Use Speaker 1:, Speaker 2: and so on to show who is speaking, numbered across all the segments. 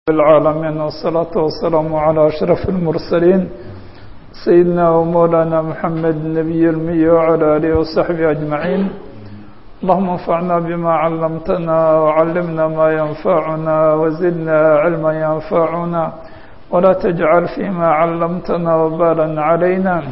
Speaker 1: العالمين والصلاة والسلام على أشرف المرسلين سيدنا ومولانا محمد النبي المي وعلى آله وصحبه أجمعين اللهم انفعنا بما علمتنا وعلمنا ما ينفعنا وزدنا علما ينفعنا ولا تجعل فيما علمتنا وبالا علينا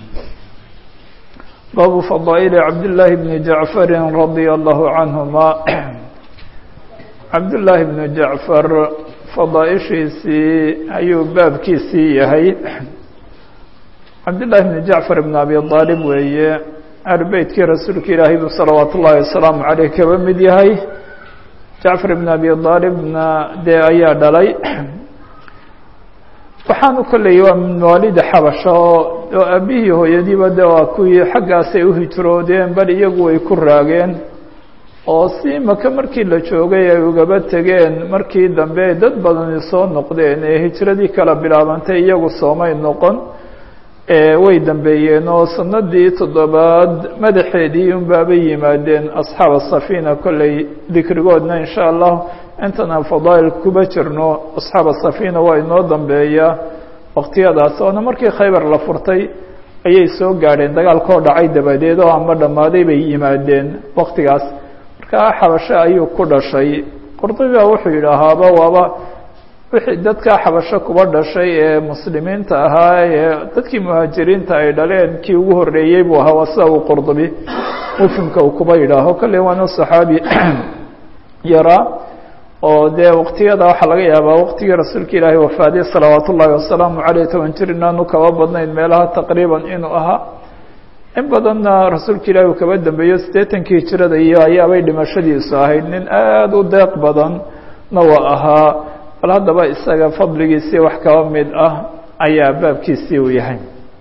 Speaker 1: باب فضائل عبد الله بن جعفر رضي الله عنهما عبد الله بن جعفر fadaaishiisii ayuu baabkiisii yahay cabdillaahi bni jacfar ibn abi aalib weeye ahlubeytkii rasuulka ilaahay buu salawaatu ullaahi wasalaamu caleyh kaba mid yahay jacfar ibn abi aalibna dee ayaa dhalay waxaanu kolleyay waa min mawaalida xabasha oo oo aabihii hooyadiiba de waa kuwii xaggaasay u hijroodeen bal iyagu way ku raageen oo si maka markii la joogay ay ugaba tegeen markii dambe dad badani soo noqdeen ee hijradii kala bilaabantay iyagu soomay noqon way dambeeyeen oo sanadii toddobaad madaxeedii unbaabay yimaadeen asxaaba safina kolley dikrigoodna insha allah intan aan fadaa'il kuba jirno asxaaba safina waa inoo dambeeya waqtiyadaas oona markii khaybar la furtay ayay soo gaadheen dagaalkoo dhacay dabadeed oo ama dhammaaday bay yimaadeen waqtigaas markaa xabasho ayuu ku dhashay qurdubiba wuxuu yidhaahaaba waaba wixii dadkaa xabasho kuba dhashay ee muslimiinta ahaa ee dadkii muhaajiriinta ay dhaleen kii ugu horreeyey buu ahaa waa sida uu qurdubi mufhimka uu kuba yidhaaho kolley waana saxaabi yaraa oo dee waqtiyada waxaa laga yaabaa waqtigii rasuulka ilaahay wafaaday salawaat ullaahi wasalaamu caleyh toban jir inaanu kaba badnayn meelaha taqriiban inuu ahaa in badanna rasuulka ilaahi uu kaba dambeeyo siddeetankii hijirada iyo ayaabay dhimashadiisu ahayd nin aada u deeq badanna waa ahaa bal haddaba isaga fadligiisii wax kaba mid ah ayaa baabkiisii uu yahay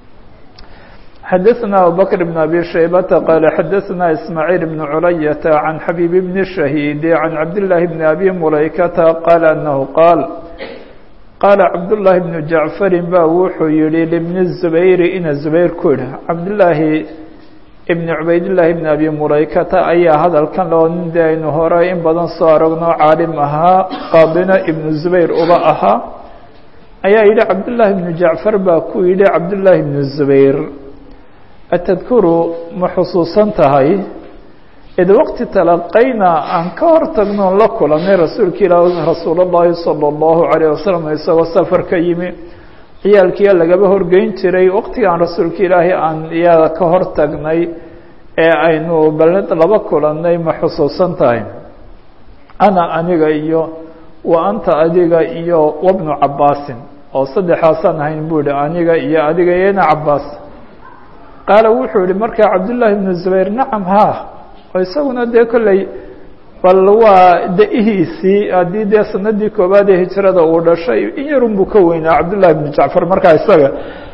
Speaker 1: xadaثna abubakr bn abi shaybata qaala xadaثna ismaaciil bn culayata can xabiib bni shahiidi can cabdillaahi bni abi mulaykata qaala anahu qaal qaala cabdullaahi bnu jacfarin ba wuxuu yihi libni zubayri ina zubayr ku yidhi cabdillaahi ibni cubaydillaahi ibni abi mulaykata ayaa hadalkan loo nin de aynu hore in badan soo aragno caalim ahaa qaadina ibnu zubayr uba ahaa ayaa yidhi cabdullaahi ibnu jacfar baa ku yidhi cabdullaahi ibnu zubayr atadkuru ma xusuusan tahay id waqti talaqayna aan ka hor tagnoon la kulanay rasuulka ilaah rasuul اllahi salى اllahu عalيه wasalam isagoo safar ka yimi ciyaalkiia lagaba horgeyn jiray waqtigaan rasuulka ilaahi aan iyaada ka hor tagnay ee aynu baled laba kulanay ma xusuusan tahay ana aniga iyo wa anta adiga iyo wabnu cabaasin oo saddexaasaan ahayn buu yihi aniga iyo adiga iyo ina cabaas qaala wuxuu yihi markaa cabdullaahi bnu zubayr nacam ha oo isaguna dee kolley bal waa da-ihiisii haddii dee sanadii koowaad ee hijrada uu dhashay in yarun buu ka weynaa cabdullahi bnu jacfar markaa isaga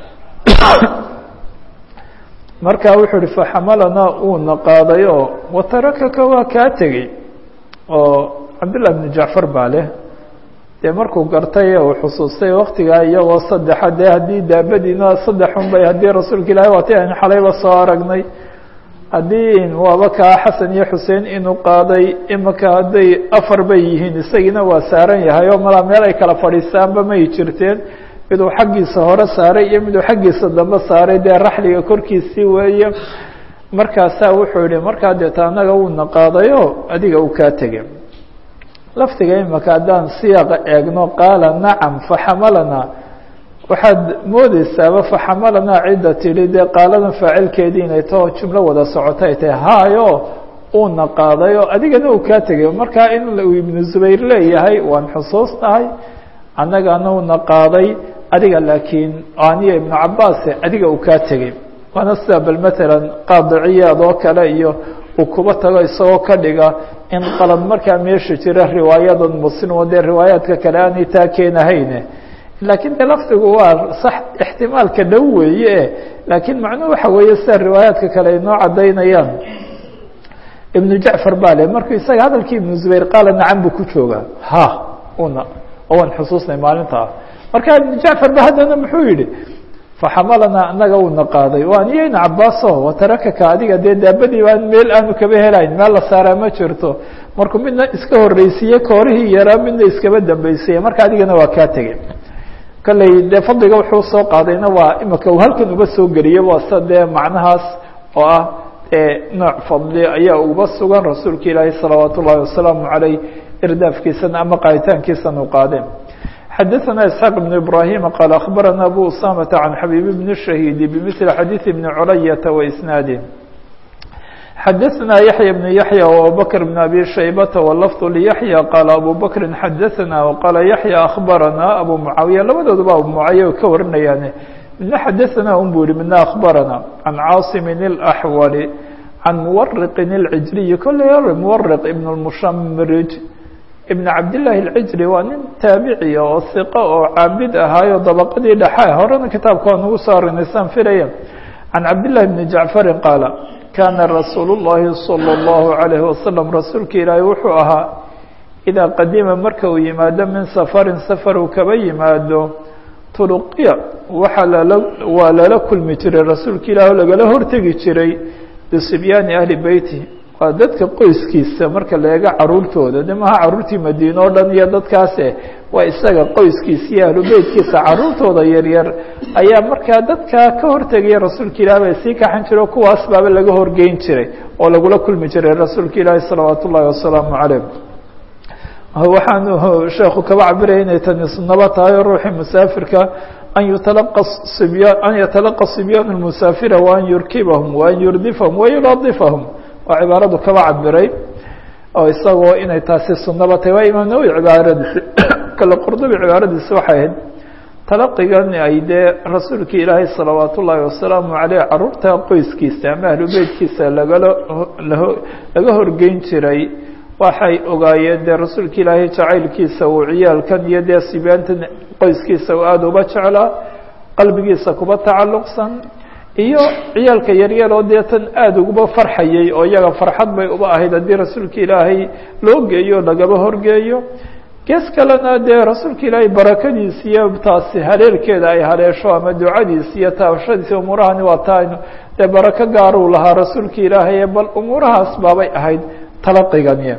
Speaker 1: markaa wuxuu ihi faxamalanaa uuna qaaday oo watarakaka waa kaa tegey oo cabdullahi bnu jacfar baa leh dee markuu gartay uu xusuustay waktigaa iyagoo saddexa dee haddii daabadiina saddexun bay haddii rasuulka ilaahi waatay aynu xalayba soo aragnay haddii waaba kaa xasan iyo xuseen inuu qaaday imika hadday afar bay yihiin isagiina waa saaran yahay oo malaa meel ay kala fadhiistaanba may jirteen miduu xaggiisa hore saaray iyo miduu xaggiisa dambe saaray dee raxliga korkiisii weeye markaasaa wuxuu yihi markaa deeta annaga uuna qaadayo adiga uu kaa tegay laftiga imika haddaan siyaaqa eegno qaala nacam faxamalanaa waxaad moodeysaaba faxamalanaa cidda tidhi dee qaaladan faacilkeedii inay taho jumlo wada socota ay tahay hayo uuna qaaday oo adigana uu kaa tegay markaa in uu ibnu zubayr leeyahay waan xusuusnahay annagana uuna qaaday adiga laakiin aniya ibnu cabaase adiga uu kaa tegay waana sida bal matalan qaadiciyaad oo kale iyo uu kuba tago isagoo ka dhiga in qalad markaa meesha jira riwaayadan muslim oo dee riwaayaadka kale aanay taa keenahayne laakiin de lafdigu waa sax ixtimaalka dhow weeye laakiin macnuhu waxa weeye sida riwaayaadka kale ay noo caddaynayaan ibnu jacfar baa le markuu isaga hadalkii ibnu zubayr qaala nacam buu ku joogaa ha una oo waan xusuusnay maalintaa marka ibnu jacfar ba haddana muxuu yihi faxamalanaa anaga uuna qaaday waa niyo ina cabaaso watarakaka adiga dee daabadii baan meel aanu kaba helayn meel la saaraa ma jirto markuu midna iska horreysiiye koorihii yaraa midna iskaba dambaysiiye marka adigana waa kaa tegey kolley dee fadliga wuxuu soo qaadayna waa imika uu halkan uba soo geliyay waa sida dee macnahaas oo ah nooc fadli ayaa uba sugan rasuulka ilaahi salawaat ullahi wasalaamu caleyh irdaafkiisana ama qaaditaankiisana u qaadeen xadaثna isxaaq بn ibrahim qaal akhbarana abu usamata can xabiib bn shahiidi bmili xadiiثi bni culayata waisnaadi xadaثna yaحya bn yaحya وabubakr bn abi shaybata wlafظ liyaحya qaala abu bakri xadaثna waqaala yaحya akhbarana abu mucaawiya labadooduba abu mucaawiya ka warinayaan midna xadaثna un bu yihi midna akhbarana can caasimin اlaxwali can muwariqin اlcijriyi kolley muwariq ibn اmushamrij ibn cabdillaahi alcijri waa nin taabiciya oo hiqo oo caabid ahaayo dabaqadii dhexa horena kitaabka waa nagu soo arinaysaan filaya can cabdillahi bni jacfarin qaala kaana rasuulu llahi salى اllahu alayhi wasalam rasuulka ilaahi wuxuu ahaa idaa qadima marka uu yimaado min safarin safar uu kaba yimaado turuqiya waxaa lala waa lala kulmi jiray rasuulka ilaah oo lagala hortegi jiray bisibyaani ahli beyti waa dadka qoyskiisa marka la eego caruurtooda de maha caruurtii madiine o dhan iyo dadkaase waa isaga qoyskiisa iyo ahlu beytkiisa caruurtooda yaryar ayaa markaa dadkaa ka hortegaya rasuulka ilaah bay sii kaxan jire o kuwaas baaba laga horgeyn jiray oo lagula kulmi jiray rasuulka ilaahi salawaat ullahi wasalaamu caleyh waxaanu sheekhu kaba cabiraya inay tani sunaba tahay oo ruuxii musaafirka an yutalaqa sibya an yatalaqa sibyaan lmusaafira waan yurkibahum waan yurdifahum wayuladifahum waa cibaaradu kaba cabiray oo isagoo inay taasi sunaba tahay waa imaam nawowi cibaaradiisi kale qurdubi cibaaradiisi waxay ahayd talaqigan ay dee rasuulka ilaahay salawaat ullaahi wasalaamu caleyh caruurta qoyskiisa ama ahlu beytkiisa lagala laga horgeyn jiray waxay ogaayeen dee rasuulka ilaahay jacaylkiisa uu ciyaalkan iyo dee sibyaantan qoyskiisa uu aada uba jeclaa qalbigiisa kuba tacalluqsan iyo ciyaalka yaryar oo dee tan aada uguba farxayay oo iyaga farxad bay uba ahayd haddii rasuulka ilaahay loo geeyo lagaba horgeeyo gees kalena dee rasuulka ilaahay barakadiisa iyo taasi haleelkeeda ay haleesho ama ducadiisa iyo taabashadiisa umuurahani waa taaynu dee barako gaaruu lahaa rasuulka ilaahay bal umuurahaas baabay ahayd talaqigani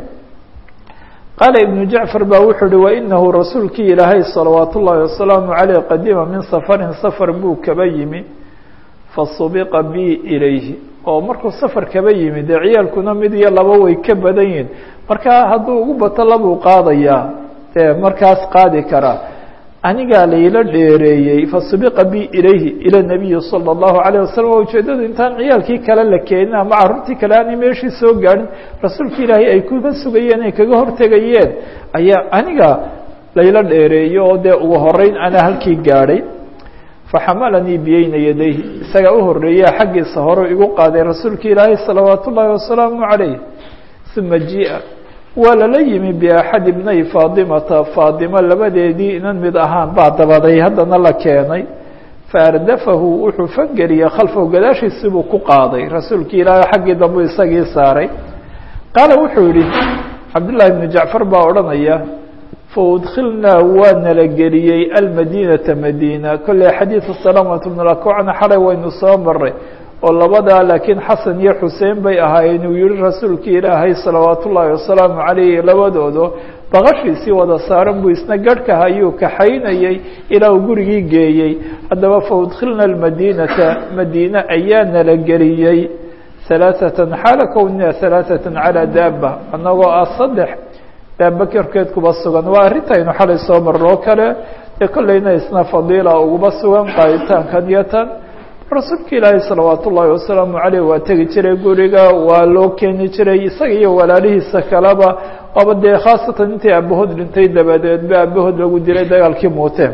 Speaker 1: qaala ibnu jacfar baa wuxuu uhi wainahu rasuulkii ilaahay salawaat ullaahi wasalaamu caleyh qadima min safarin safar buu kaba yimi fasubiqa bi ilayhi oo markuu safar kaba yimi dee ciyaalkuna mid iyo laba way ka badan yihin markaa hadduu ugu bato labuu qaadayaa dee markaas qaadi karaa anigaa layla dheereeyey fasubiqa bi ilayhi ila nabiyi salى اllahu alayه wasalam waa ujeedadu intaan ciyaalkii kale la keenin ama carruurtii kale aanay meeshii soo gaadhin rasuulka ilaahay ay kuga sugayeen ay kaga hortegayeen ayaa aniga layla dheereeyo oo dee ugu horeyn anaa halkii gaadhay faxamalanii biyeyna yadayhi isagaa u horeeyaa xaggiisa hore igu qaaday rasuulka ilaahay salawaat ullaahi wasalaamu calayh uma jia waa lala yimi biaxad ibnay faadimata faadimo labadeedii inan mid ahaan baa dabaday haddana la keenay faardafahu wuxuu fangeliyey khalfahu gadaashiisibuu ku qaaday rasuulka ilaahay xaggii dambuu isagii saaray qaala wuxuu yihi cabdullaahi bnu jacfar baa odhanaya faudkilnaa waa nala geliyey almadiinata madiina kolley xadiidu salamat bn lakocna xalay waynu soo maray oo labadaa laakiin xasan iyo xuseen bay ahaayeen uu yihi rasuulkii ilaahay salawaat ullaahi wasalaamu calayhi labadoodo baqashiisii wada saaran buu isna garhkaha ayuu kaxaynayey ilaa uu gurigii geeyey haddaba faudkilna almadiinata madiine ayaa nala geliyey halaaثatan xaala kownina halaaثatan calaa daaba annagoo ah saddex daaba korkeed kuba sugan waa arrintaynu xalay soo marnoo kale dee kollayna isna fadiila uguba sugan qaaditaankan iyo tan rasuulka ilaahay salawaat ullaahi wasalaamu caleyh waa tegi jiray guriga waa loo keeni jiray isaga iyo walaalihiisa kaleba waaba dee khaasatan intii aabahood dhintay dabadeed ba aabahood lagu dilay dagaalkii muuteen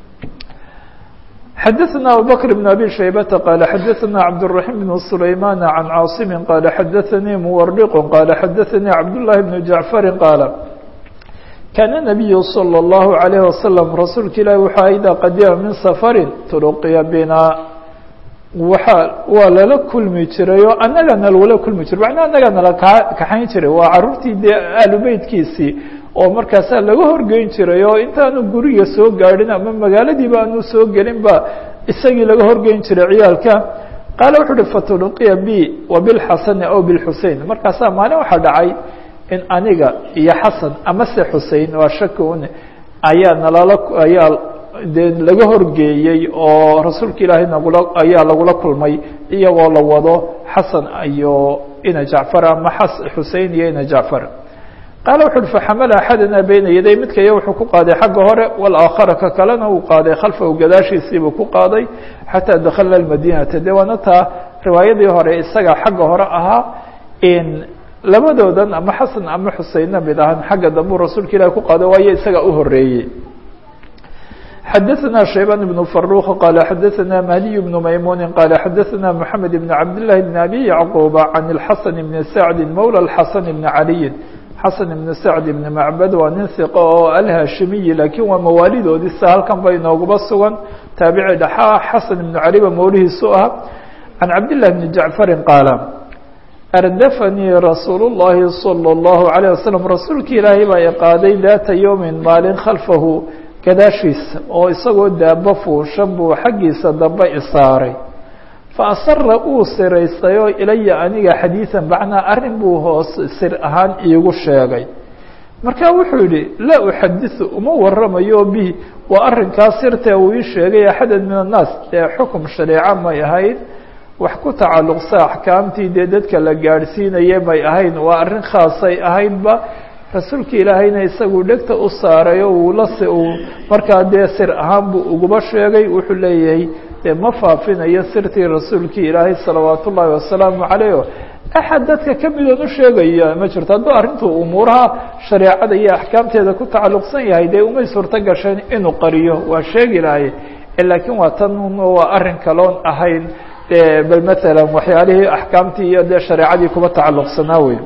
Speaker 1: xadaثna abubakr بn abi shaybata qaala xadaثna cabdالرaحيم بn سulayman can caaصimi qaala xadaثanii muwariq qaala xadaثanii cabdالlahi bn jacfari qaala kaana nabiyu salى الlahu عalayه wasalam rasuulka ilahi wuxuu idaa qadima min safari turuqiya bina waxa waa lala kulmi jiray oo annagana lala kulmi jiray macnaa annagaa nala kaa kaxayn jiray waa carruurtii dee ahlu beytkiisii oo markaasaa laga horgeyn jiray oo intaanu guriga soo gaadhin ama magaaladiiba aanu soo gelin ba isagii laga horgeyn jiray ciyaalka qaala wuxuu uhi faturuqiya b wa bilxasani aw bilxusein markaasaa maalin waxaa dhacay in aniga iyo xasan amase xusein waa shaki un ayaa nalala ayaa dee laga horgeeyey oo rasuulka ilaahay nagula ayaa lagula kulmay iyagoo la wado xasan iyo ina jacfar ama xusein iyo ina jacfar qaala wuxu uhi faxamala axadana beyna yaday midkaya wuxuu ku qaaday xagga hore walaaakhara ka kalena uu qaaday khalfahu gadaashiisiibuu ku qaaday xataa dakhalna madinata de waana taa riwaayadii hore isaga xagga hore ahaa labadoodan ama xasan ama xuseinna mid ahaan xagga dambu rasuulka ilahi ku qaaday waayo isaga u horeeyey xadaثna شhaybان بن فروq qال xadaثna mهدي بن maymون qال xadaثna محamed بن cabd للhi بن أbي يعقوب عن الxaسن بن سعد mولى الxaسن بن عalي xaسن بن سعد بن معbd waa nin ثiqo oo alhashimiyi lakiin waa mawaalidoodisa halkan ba inooguba sugan taabici dhaxa xaسن بن cali ba mawlihiisu ah عan cabd للh بن جaعفر qاaل ardafanii rasuul الlahi صلى الlaه عليه وsلم rasuulki ilaahay baa iqaaday data yوmi maalin khalfahu gadaashiisa oo isagoo daabo fuushan buu xaggiisa dambe isaaray fa asara uu siraystayoo ilaya aniga xadiiثan macnaa arrin buu hoos sir ahaan iigu sheegay marka wuxuu yihi laa uxadiثu uma waramayo bihi waa arrinkaa sirtee uu ii sheegay axada min الnaas ee xukum shareeco may ahayn wax ku tacalluqsa axkaamtii dee dadka la gaadhsiinaya may ahayn waa arrin khaasay ahaydba rasuulka ilaahayna isagu dhegta u saaray oo uu las uu markaa dee sir ahaan buu uguba sheegay wuxuu leeyahay dee ma faafinayo sirtii rasuulkii ilaahay salawaat ullaahi wasalaamu calayh o axad dadka ka midoon u sheegaya ma jirto hadduu arrintu umuuraha shareecada iyo axkaamteeda ku tacalluqsan yahay dee umay suurto gasheen inuu qariyo waa sheegi lahay laakiin waa tan waa arrin kaloon ahayn de bal maalan waxyaalihii axkaamtii iyo dee shareecadii kuba tacalluqsanaa wey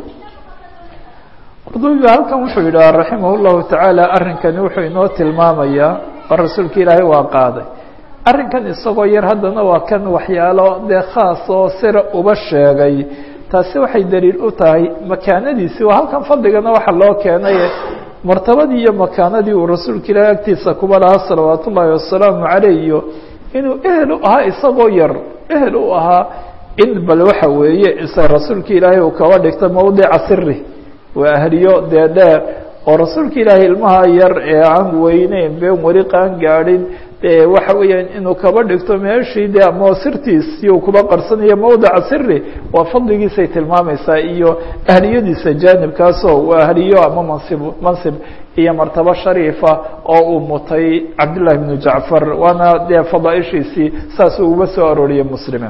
Speaker 1: qurdubiba halkan wuxuu yidhaha raximah llahu tacaala arrinkani wuxuu inoo tilmaamayaa oo rasuulka ilaahay waa qaaday arrinkan isagoo yar haddana waa kan waxyaalo dee khaas oo sira uba sheegay taasi waxay daliil u tahay makaanadiisii waa halkan fadligana waxa loo keenay martabadii iyo makaanadii uu rasuulka ilaahay agtiisa kuba lahaa salawaat ullaahi wasalaamu caleyh iyo inuu ehel u ahaa isagoo yar ehel u ahaa in bal waxa weeye isa rasuulka ilaahay uu kaba dhigto mawdica siri waa ahliyo dee dheer oo rasuulka ilaahay ilmaha yar ee aan weyneyn been weli qaan gaadhin dee waxa weeyaan inuu kaba dhigto meeshii de ama sirtiisii uu kuba qarsanayo mawdica siri waa fadligiisay tilmaamaysaa iyo ahliyadiisa jaanibkaasoo waa ahliyo ama mansib mansib iyo martabo shariifa oo uu mutay cabdillahi bnu jacfar waana dee fadaaishiisii saas uguba soo arooriyey muslime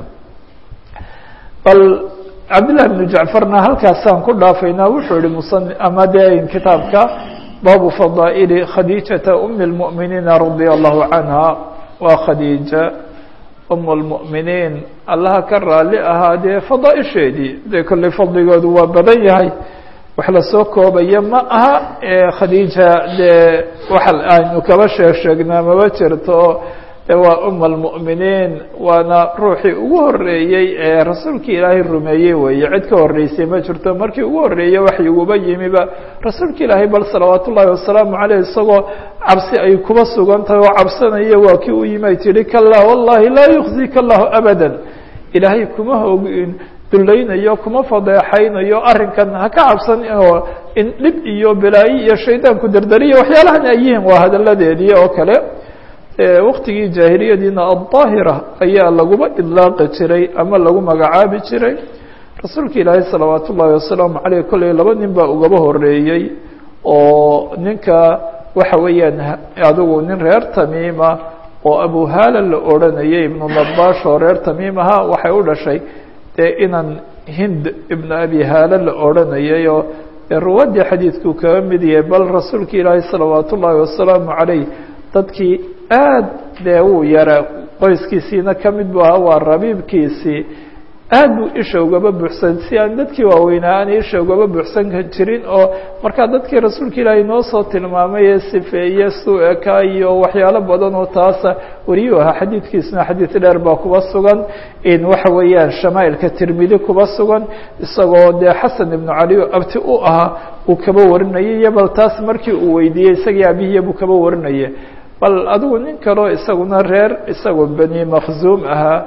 Speaker 1: bal cabdillahi bnu jacfarna halkaasaan ku dhaafaynaa wuxuu yihi musan ama dee kitaabka baabu fadaa'ili khadiijata umi اlmu'miniina radia allahu canha waa khadiija um اlmu'miniin allaha ka raali ahaa dee fadaaisheedii dee kolley fadligoodu waa badan yahay wax lasoo koobaya ma aha khadiija dee waxa aynu kaba sheeg sheegnaa maba jirto waa um اlmu'miniin waana ruuxii ugu horeeyey ee rasuulkii ilaahay rumeeyey weeye cid ka horeysay ma jirto markii ugu horeeyey waxyiguba yimiba rasuulka ilaahay bal salawaat ullaahi wasalaamu caleyh isagoo cabsi ay kuba sugan tahay oo cabsanaya waa kii u yimi ay tihi kala wallahi laa yukhzika allahu abada ilaahay kuma hogin dulaynayo kuma fadeexaynayo arrinkan ha ka cabsan oo in dhib iyo balaayo iyo shaydaanku dardariya waxyaalahan ay yihiin waa hadalladeedii oo kale waktigii jaahiliyadiina addaahira ayaa laguba idlaaqi jiray ama lagu magacaabi jiray rasuulka ilaahay salawaat ullaahi wasalaamu caleyh kolley laba nin baa ugaba horeeyey oo ninka waxa weeyaan adigu nin reer tamiima oo abuhaala la odranayay ibnu nabash oo reer tamiim ahaa waxay u dhashay dee inan hind ibnu abi haala la odranayay oo ruwaddii xadiidkuu kaga mid yahay bal rasuulka ilaahay salawaat ullaahi wasalaamu caleyh dadkii aad dee wuu yara qoyskiisiina ka mid bu ahaa waa rabiibkiisii aad buu isha ugaba buuxsan si aan dadkii waaweynaa aan isha ugaba buuxsan jirin oo markaa dadkii rasuulka ilaahay noo soo tilmaamay ee sifeeye su-eka iyo waxyaalo badan oo taasa wariyuu ahaa xadiidkiisuna xadiid dheer baa kuba sugan in waxa weeyaan shamaailka tirmidi kuba sugan isagoo dee xasan ibnu cali abti u ahaa uu kaba warinayay iyo bal taas markii uu weydiiyey isagii abihiya buu kaba warinaya bal adigu nin kaleo isaguna reer isagoo beni makhzuum ahaa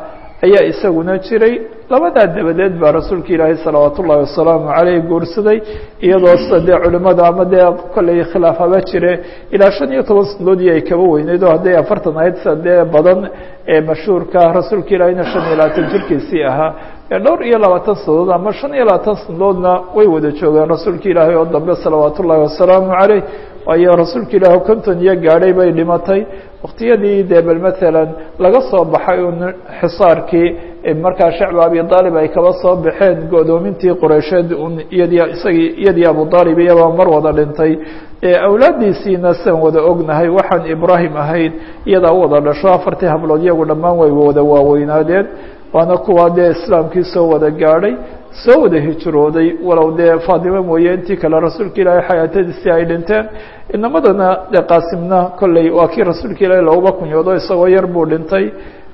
Speaker 1: ayaa isaguna jiray labadaa dabadeed baa rasuulka ilaahay salawaat ullahi wasalaamu caleyh guursaday iyadoo sida dee culimada ama dee kolley khilaaf haba jire ilaa shan iyo toban sanadoodii ay kaba weyneyd oo hadday afartan ahayd sida dee badan ee mashhuurka rasuulka ilaahayna shan iyo labaatan jirkiisii ahaa dhowr iyo labaatan sanadood ama shan iyo labaatan sanadoodna way wada joogeen rasuulka ilaahay oo dambe salawaat ullahi wasalaamu caleyh waayo rasuulka ilaah konton iyo gaadhay bay dhimatay waktiyadii dee bal maalan laga soo baxay un xisaarkii markaa shacba abi aalib ay kaba soo baxeen godoomintii qoreysheed un iyadii isagii iyadii abu aalib iyabaa mar wada dhintay awlaadiisiina sian wada ognahay waxaan ibraahim ahayn iyadaa u wada dhasho afartii hablood iyagu dhammaan way wada waaweynaadeen waana kuwa dee islaamkii soo wada gaadhay soo wada hijrooday walow dee faatimo mooye intii kale rasuulka ilaahay xayaatadiisii ay dhinteen inamadana dee qaasimna kolley waa kii rasuulka ilaahay looguba kunyoodo isagoo yar buu dhintay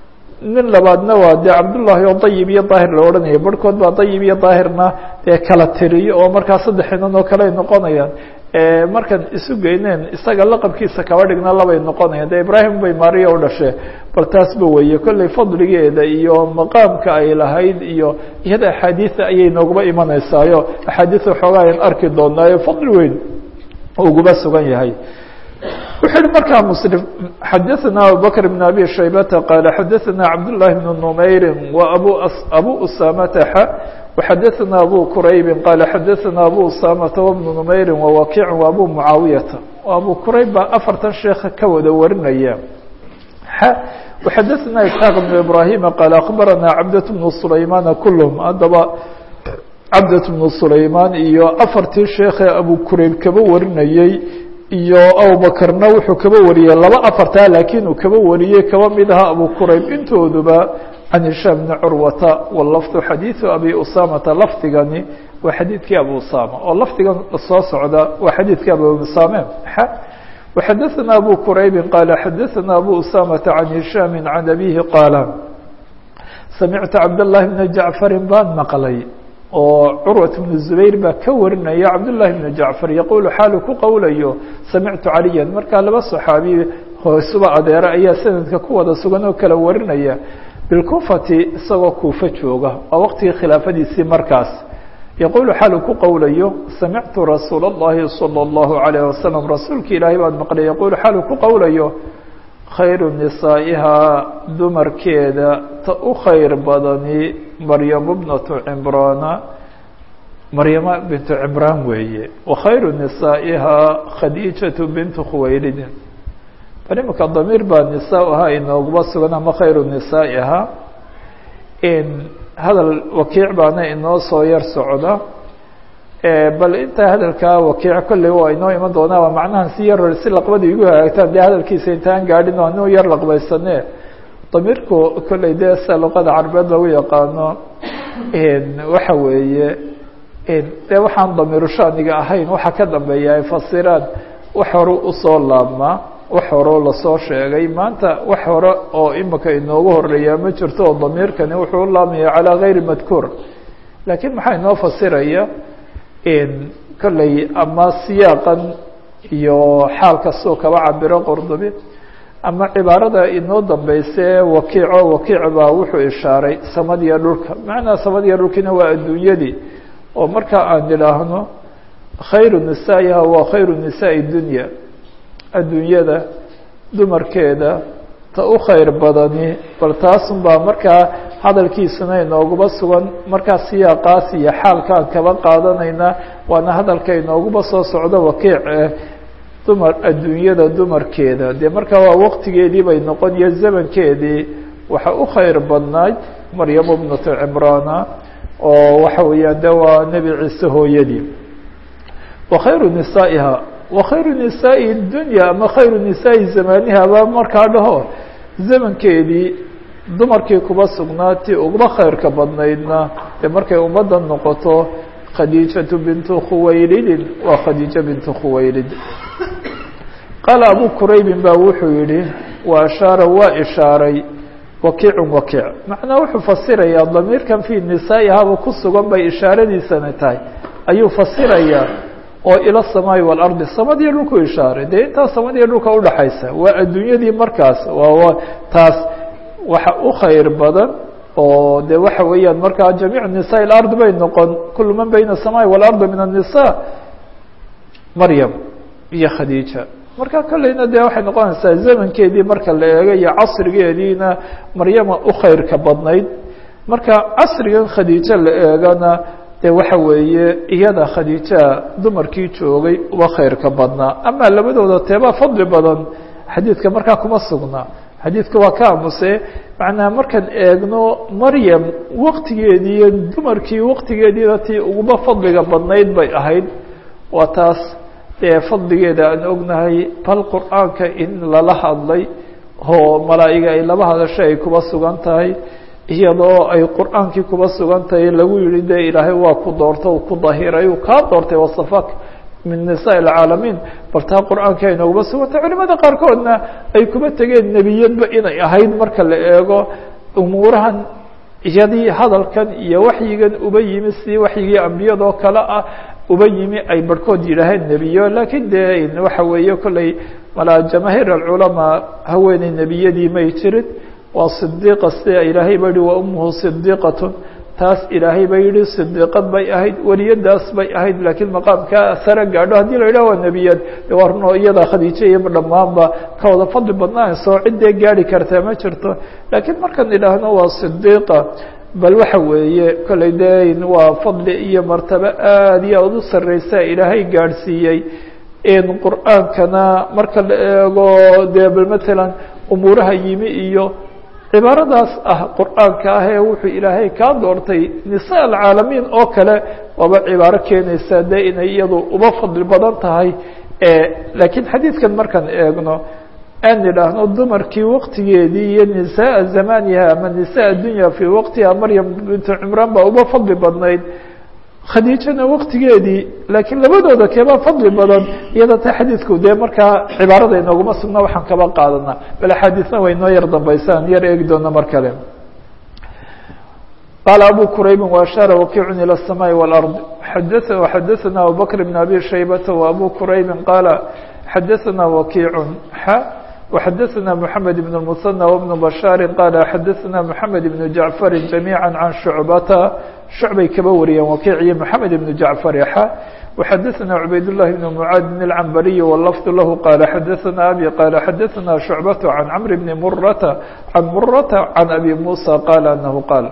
Speaker 1: nin labaadna waa dee cabdullaahi oo dayib iyo daahir la odhanaya barhkood baa dayib iyo daahirna dee kala tiriyo oo markaa saddex inan oo kale ay noqonayaan markaan isu geyneen isaga laqabkiisa kaba dhigna labay noqonayaan dee ibraahim bay maariya u dhashee bal taasba weeye kolley fadligeeda iyo maqaamka ay lahayd iyo iyada axaadiida ayay nooguba imanaysaayo axaadiis waxoogaa ayan arki doonaayo fadli weyn uguba sugan yahay wuxuu yihi markaa mslim xadaثna abubakr بn abi shaybata qaala xadaثna cabdالlahi bn numayri wa abu abu usamata xa وxadaثna abu quraybi qaala xadaثna abu usamata wbnu numayri wawakic وabu mucaawiyata abu qurayb baa afartan sheeka ka wada warinaya xa وxadaثna isxaaq بn ibrahima qaala akbarana cabdaة bn sulaymana kulhm haddaba cabdaة bn sulayman iyo afartii sheekhe abu qurayb kaba warinayey iyo abubakrna wuxuu kaba wariyey laba afartaa laakiin uu kaba wariyey kaba mid aha abu qurayb intooduba can hishaam bni curwata walafdu xadiiثu abi usamata lafdigani waa xadiidkii abu usama oo lafdigan soo socda waa xadiidkii abu usame وxadaثna abu quraybi qaala xadaثna abu usamata can hishaami can abihi qaala samictu cabdالlahi bna jacfari baan maqlay oo curwaة بن زubayr baa ka warinaya cabdالlahi بن jacfar yaqulu xaalu ku qowlayo samictu caliya markaa laba صaxaabi hoosuba adeera ayaa sanadka ku wada sugan oo kala warinaya bilkufati isagoo kuufa jooga waa waqtigii khilaafadiisii markaas yaqulu xaalu ku qowlayo samictu rasuul الlahi salى الlahu عalيه wasalam rasuulki ilaahay baan maqlay yaqulu xaalu ku qowlayo khayru nisaa'ihaa dumarkeeda ta u khayr badani maryamo bnatu cimraana maryamo bintu cimraan weeye wa khayru nisaa'ihaa khadiijatu bintu khuwaylidin bal imika damiir baa nisaa ahaa inooguba sugan ama khayru nisaa'ihaa in hadal wakiic baana inoo soo yar socda bal intaa hadalkaa wakiic kolley waa inoo iman doonaa waa macnahan si yar si laqbada igu hagaagtaan dee hadalkiisa intaan gaadhin oo anu yar laqbaysane damiirku kolley dee sida luqada carabeed lagu yaqaano waxa weeye dee waxaan damiiru shaaniga ahayn waxa ka dambeeya ay fasiraan wax hore usoo laabmaa wax horeo lasoo sheegay maanta wax hore oo imika inoogu horeeyaa ma jirto oo damiirkani wuxuu u laabmaya calaa gayri madkuur laakiin maxaa inoo fasiraya kolley ama siyaaqan iyo xaal kastoo kaba cabiro qordobi ama cibaarada inoo dambeyse wakiico wakiic baa wuxuu ishaaray samadiya dhulka macnaa samadiya dhulkiina waa adduunyadii oo marka aan idhaahno khayru nisaa'iha waa khayru nisaa'i dunya adduunyada dumarkeeda ta u khayr badani bal taasun baa markaa hadalkiisuna inooguba sugan markaa siyaaqaas iyo xaalkaan kaba qaadanayna waana hadalka inooguba soo socdo wakiic eh dumar adduunyada dumarkeeda dee markaa waa waqtigeedii bay noqon iyo zamankeedii waxa u khayr badnayd maryamo bnatu cimraana oo waxa weeyaan de waa nebi ciise hooyadii wa khayru nisaa'iha wa khayru nisaa'i dunya ama khayru nisaa'i zamaniha baa markaa dhaho zamankeedii dumarkii kuba sugnaatii uguba khayrka badnaydna dee markay ummadda noqoto khadiijatu bintu khuwaylidin waa khadiijo bintu khuwaylid qaala abu quraybin baa wuxuu yihi wa ashaara waa ishaaray wakiicun wakiic macnaa wuxuu fasirayaa damiirkan fii nisaa'ihaaba ku sugan bay ishaaradiisana tahay ayuu fasirayaa oo ila samaa'i waalardi samadiyo dhulku ishaaray dee intaa samadiyo dhulka udhaxaysa waa adduunyadii markaas waa taas waxa u khayr badan oo de waxa weeyaan markaa jamiic nisaa ilard bay noqon kulu man bayna الsamaai walardi min الnisa maryam iyo khadiija marka kolleyna de waxay noqonaysaa zamankeedii marka la eego iyo casrigeediina maryama u khayrka badnayd marka casrigan khadiijo la eegana de waxa weeye iyada khadiija dumarkii joogay uba khayrka badnaa ama labadooda teebaa fadli badan xadiidka markaa kuma sugnaa xadiidka waa ka amuse macnaa markaan eegno maryam waktigeedii iyo dumarkii waktigeediina tii uguba fadliga badnayd bay ahayd waa taas dee fadligeeda aan ognahay bal qur-aanka in lala hadlay oo malaa'iga ay laba hadasho ay kuba sugan tahay iyadoo ay qur-aankii kuba sugan tahay lagu yihi de ilaahay waa ku doorta u ku dahiray uu kaa doortay wasafak min nisaa alcaalamiin bal taa qur-aanka ay nooguba sugantay culimada qaarkoodna ay kuba tegeen nebiyadba inay ahayd marka la eego umuurahan iyadii hadalkan iyo waxyigan uba yimi si waxyigii ambiyadoo kale ah uba yimi ay barhkood yidhaaheen nebiyo laakiin dee waxa weeye kolley malaa jamaahiir alculamaa haweeney nebiyadii may jirin waa sidiiqa sida ilaahay ba yihi wa umuhu sidiiqatun taas ilaahay ba yihi sidiiqad bay ahayd weliyadaas bay ahayd laakiin maqaamkaa sare gaadho haddii la yidhah waa nebiyad de waa runo iyada khadiijo iyo dhammaanba ka wada fadli badnaanayso ciddee gaari kartaa ma jirto laakiin markaan idhaahno waa sidiiqa bal waxa weeye kolley de waa fadli iyo martabo aad iyo aad u sareysa ilaahay gaadhsiiyey in qur-aankana marka la eego dee bal matalan umuuraha yimi iyo cibaaradaas ah qur-aanka ah ee wuxuu ilaahay kaa doortay nisaa alcaalamiin oo kale waaba cibaaro keenaysa de inay iyadu uba fadli badan tahay laakiin xadiidkan markaan eegno aan idhaahno dumarkii waktigeedii iyo nisaa zamaniha ama nisaa dunya fii waqtiha maryam bintu cimraan baa uba fadli badnayd khadiijana waktigeedii laakiin labadooda keebaa fadli badan iyada ta xadiidku dee markaa cibaarada inooguma sugna waxaan kaba qaadanaa bal axaadiisna way noo yar dambaysaan yar eegi doona mar kale qaala abu quraybi waashaara wakiicun ilى الsamaai wاlard xada xadaثana abubakr bn abi shaybata وabu quraybi qaala xadaثana wakiicun xa وxadaثna mحamed بن المثنى وبن بشhاaر qال xadaثna mحamed بن جaعفر جamيعا عan شhuعbata شhuعbay kaba wariyeen wakiiciyo mحamed بن جaعفر x وxadaثna عubayd اللhi بن معاadin العنbري واللفظ lah qال xadaثna abي qال xadaثna شhuعبة عan cمر بن mرة عan mرة عan أbي موسى qال أنه qاal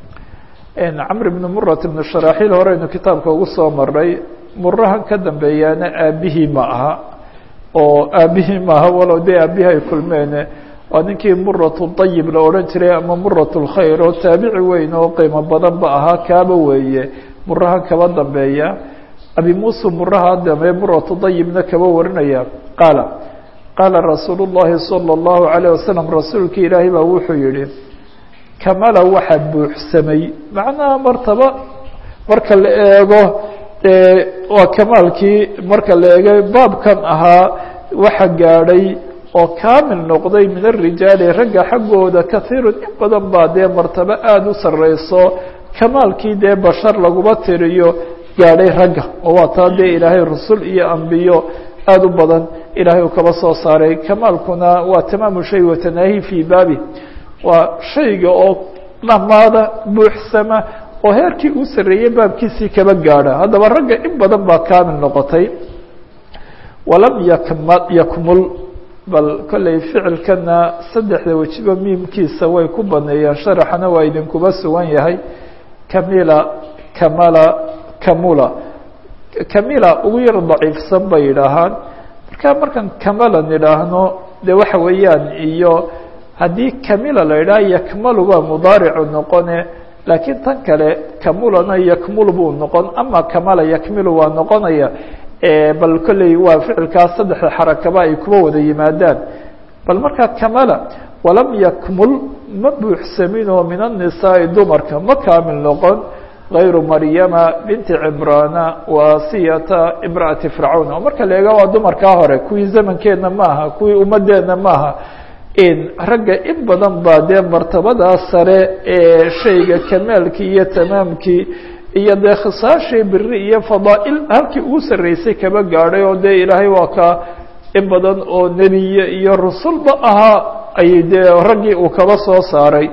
Speaker 1: cمر بن mرة بن شhراحيل horeynu kitaabka ugu soo maray murahan ka dambeeyaana aabihii ma aha oo aabihii maaha walow dee aabihii ay kulmeene waa ninkii muratu dayib la odhan jiray ama murat lkhayr oo taabici weyn oo qiimo badan ba ahaa kaaba weeye murahan kaba dambeeya abi muuse muraha dambe muratu dayibna kaba warinaya qaala qaala rasuulu llahi salى اllahu alayه wasalam rasuulki ilaahay baa wuxuu yihi kamala waxa buuxsamay macnaha martaba marka la eego waa kamaalkii marka la eegay baabkan ahaa waxa gaadhay oo kaamil noqday min arijaali ragga xaggooda kahiirun in badan baa dee martabo aada u sareyso kamaalkii dee bashar laguma tiriyo gaadhay ragga oo waa taa dee ilaahay rusul iyo ambiyo aada u badan ilaahay uu kaba soo saaray kamaalkuna waa tamaamu shay watanaahi fii baabi waa shayga oo dhamaada buuxsama oo heerkii uu sarreeyey baabkiisii kaba gaadha haddaba ragga in badan baa kaamil noqotay walam yakma yakmul bal kolley ficilkana saddexda wejiba miimkiisa way ku baneeyeen sharaxana waa idinkuba sugan yahay kamila kamala kamula kamila ugu yar daciifsan bay yidhaahaan marka markaan kamala nidhaahno de waxa weeyaan iyo haddii kamila la yidhaha yakmalu baa mudaaricu noqone laakiin tan kale kamulana yakmul buu noqon ama kamala yakmilu waa noqonaya bal kolley waa ficilkaas saddexda xarakaba ay kuba wada yimaadaan bal markaa kamala walam yakmul ma buuxsaminoo min annisaai dumarka ma kaamil noqon غayru maryama binti cimrana wa asiyata imra'ati fircawn oo marka la eega waa dumarkaa hore kuwii zamankeedna maaha kuwii ummadeenna maaha ragga in badan baa dee martabadaa sare ee shayga kamaalkii iyo tamaamkii iyo dee khisaashii biri iyo fadaa'il halkii ugu sarreysay kaba gaadhay oo dee ilaahay waa ka in badan oo nebiye iyo rusulba ahaa ayay dee raggii uu kaba soo saaray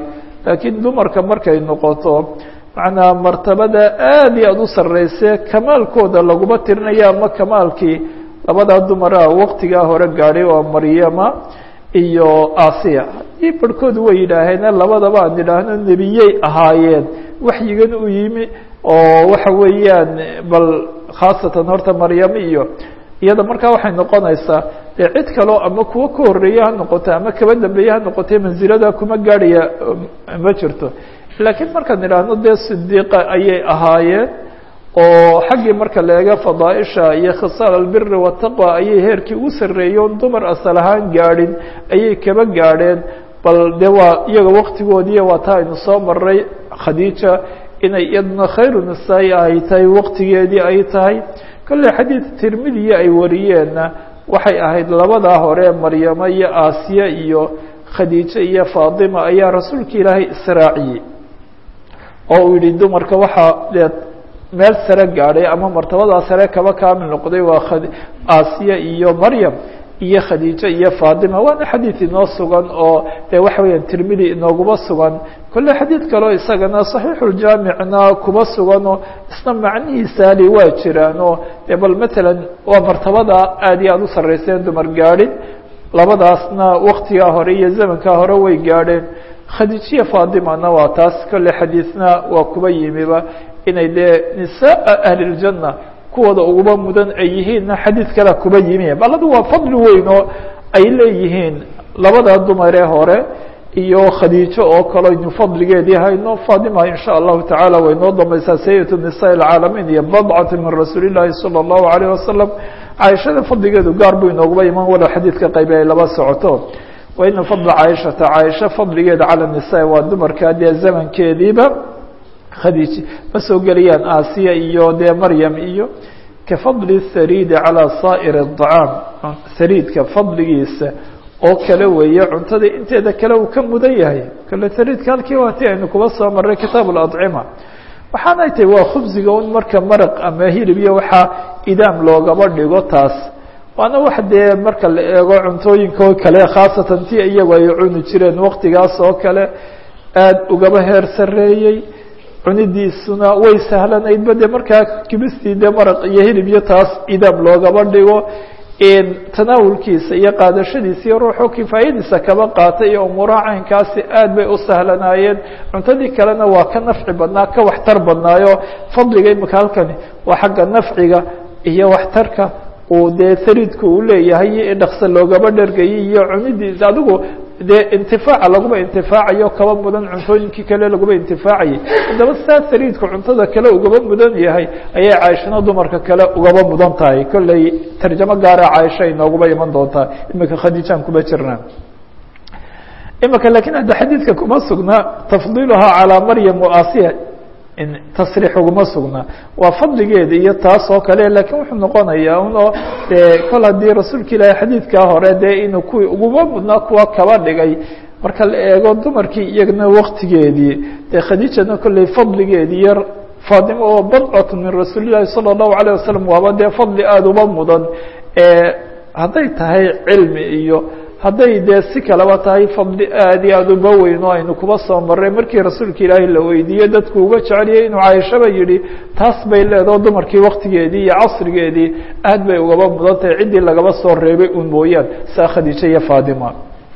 Speaker 1: laakiin dumarka markay noqoto macnaa martabada aada iyo aada u sarreyse kamaalkooda laguma tirinaya ama kamaalkii labadaa dumara waqtigaa hore gaadhay oo maryama iyo asiya haddii barhkood way yidhaaheene labadaba aan idhaahno nebiyey ahaayeen waxyigan u yimi oo waxa weeyaan bal khaasatan horta maryamo iyo iyada markaa waxay noqonaysaa dee cid kaleo ama kuwo ka horreeye ha noqoto ama kaba dambeeye ha noqotee mansilada kuma gaadhaya ma jirto laakiin markaan idhaahno dee sidiiqa ayay ahaayeen oo xaggii marka la eego fadaaisha iyo khisaal albiri wataqwa ayay heerkii u sarreeyoon dumar asal ahaan gaadhin ayay kaba gaadheen bal de waa iyaga waktigoodii waa taa aynu soo maray khadiija inay iyaduna khayru nisaa-i ay tahay waktigeedii ay tahay kolley xadiid tirmidiya ay wariyeenna waxay ahayd labadaa hore maryamo iyo aasiya iyo khadiijo iyo faatima ayaa rasuulka ilaahay israaciyey oo uu yihi dumarka waxaa dee meel sare gaadhay ama martabadaa sare kaba kaamil noqday waa aasiya iyo maryam iyo khadiijo iyo faatima waana xadiid inoo sugan oo de waxa weeyaan tirmidi inooguma sugan kolle xadiid kaleo isagana saxiixuljaamicna kuba suganoo isna macnihiisaali waa jiraan oo de bal matalan waa martabada aada iyo aada u sarreyseen dumar gaadhin labadaasna waktigaa hore iyo zamankaa hore way gaadheen khadiijiya faatimana waa taas kolle xadiidna waa kuba yimiba inay dee nisaaa ahliljana kuwooda uguba mudan ay yihiinna xadiid kala kuba yimi baladu waa fadli weyn oo ay leeyihiin labada dumaree hore iyo khadiijo oo kale aynu fadligeedii hayno faatima in sha allahu tacaala way noo dambaysaa sayidatu nisaa alcaalamiin iyo badcatu min rasuuli llaahi sala allahu alayh wasalam caaishada fadligeedu gaar buu inooguba iman walow xadiidka qaybe ay laba socoto wa ina fadla caaishata caaisha fadligeeda cala nisaa waa dumarka dee zamankeediiba khadiij ma soo gelayaan aasiya iyo dee maryam iyo ka fadli hariidi calaa saa'ir aطacaam hariidka fadligiisa oo kale weeye cuntada inteeda kale uu ka mudan yahay kale hariidka halkii waati aynu kuba soo maray kitaab اlacima waxaanay tahay waa khubsiga un marka maraq ama hilib iyo waxaa idaam loogaba dhigo taas waana wax dee marka la eego cuntooyinka oo kale khaasatan ti iyagu ay cuni jireen waktigaas oo kale aada ugaba heer sareeyey cunidiisuna way sahlanaydba de markaa kibistii de maraq iyo hilib iyo taas idaam loogaba dhigo tanaawulkiisa iyo qaadashadiisa iyo ruuxu kifaayadiisa kaba qaatay iyo umuuraha caynkaasi aad bay u sahlanaayeen cuntadii kalena waa ka nafci badnaa ka waxtar badnaayo fadliga imika halkani waa xagga nafciga iyo waxtarka uu dee hariidka uu leeyahay iyo dhakse loogaba dhergayay iyo cunidiisa adigu dee intifaaca laguma intifaacayo kaba mudan cuntooyinkii kale laguma intifaacayay haddaba saa hariidka cuntada kale ugaba mudan yahay ayay caaishana dumarka kale ugaba mudan tahay kolley tarjamo gaara caaisha inooguba iman doontaa imika khadiijaan kuma jirnaa imika lakin hadda xadiidka kuma sugna tafdiiluhaa calaa maryam wa asiya tasriix uguma sugnaa waa fadligeeda iyo taas oo kale lakiin wuxuu noqonayaa un oo dee kol haddii rasuulka ilaahi xadiidkaa hore dee inuu kuwii uguma mudnaa kuwa kaba dhigay marka la eego dumarkii iyagana waktigeedii dee khadiijana kolley fadligeedii iyo faatimo oo badcatu min rasuuli llahi sala allahu alayh wasalam waaba dee fadli aada uba mudan hadday tahay cilmi iyo hadday dee si kaleba tahay fadli aad iyo aada uba weyn oo aynu kuba soo maray markii rasuulka ilaahi la weydiiyey dadku uga jeceliyay inuu caaishaba yihi taas bay leedaho dumarkii waktigeedii iyo casrigeedii aad bay ugaba mudan tahay ciddii lagaba soo reebay un mooyaan saa khadiija iyo faatima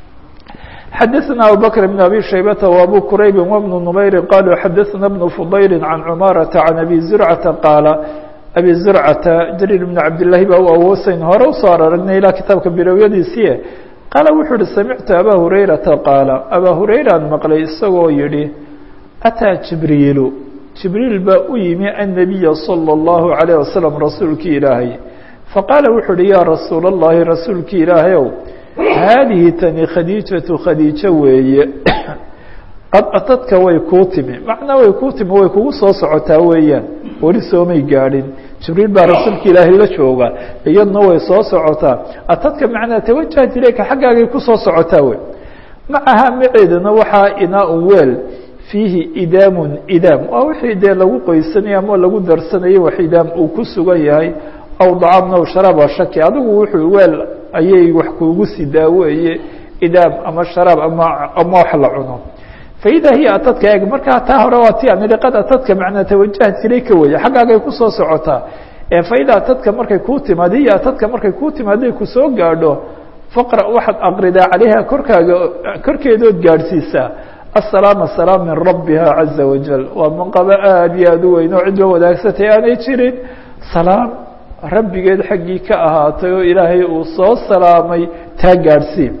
Speaker 1: xadaثna abubakr بn abi shaybata وabu quraybi وبnu نmayri qaluu xadaثna bnu fudayli can cumaarata can abi zurcata qaala abi zurcata jariir bn cabdالlahi baa u awoosayn hore usoo aragnay ilaa kitaabka bilowyadiisii qaala wuxuu uhi samictu abaa hurayrata qaala abaa hurayraan maqlay isagoo yihi ataa jibriilu jibriil baa u yimi annabiya salى اllahu عalayه wasalam rasuulkii ilaahay faqaala wuxuu uhi yaa rasuula اllahi rasuulkii ilaahayow haadihi tani khadiijatu khadiijo weeye qad atadka way kuu timi macnaa way kuu timi way kugu soo socotaa weeyaan weli soomay gaadhin jibriil baa rasuulka ilaahay la jooga iyaduna way soo socotaa atadka macnaa tawajahat ilayka xaggaagay kusoo socotaa wey macaha maceedana waxaa inaa-un weel fiihi idaamun idaam waa wixii dee lagu qoysanaya ama lagu darsanayay wax idaam uu ku sugan yahay aw dacaamna w sharaaba shaki adigu wuxuu weel ayay wax kuugu sidaa weeye idaam ama sharaab ama ama wax la cuno faida hiya atadka eeg markaa taa hore waa ti aan idhi qad atadka macnaa tawajahat ilayka weeye xaggaagay kusoo socotaa faida atadka markay kuu timaado hiya atadka markay kuu timaaday kusoo gaadho faqra waxaad aqridaa calayha korkaaga korkeedood gaadhsiisaa asalaam asalaam min rabbiha caza wajal waa manqabo aada iyo aada u weyn oo cid la wadaagsatay aanay jirin salaam rabbigeed xaggii ka ahaatay oo ilaahay uu soo salaamay taa gaadhsii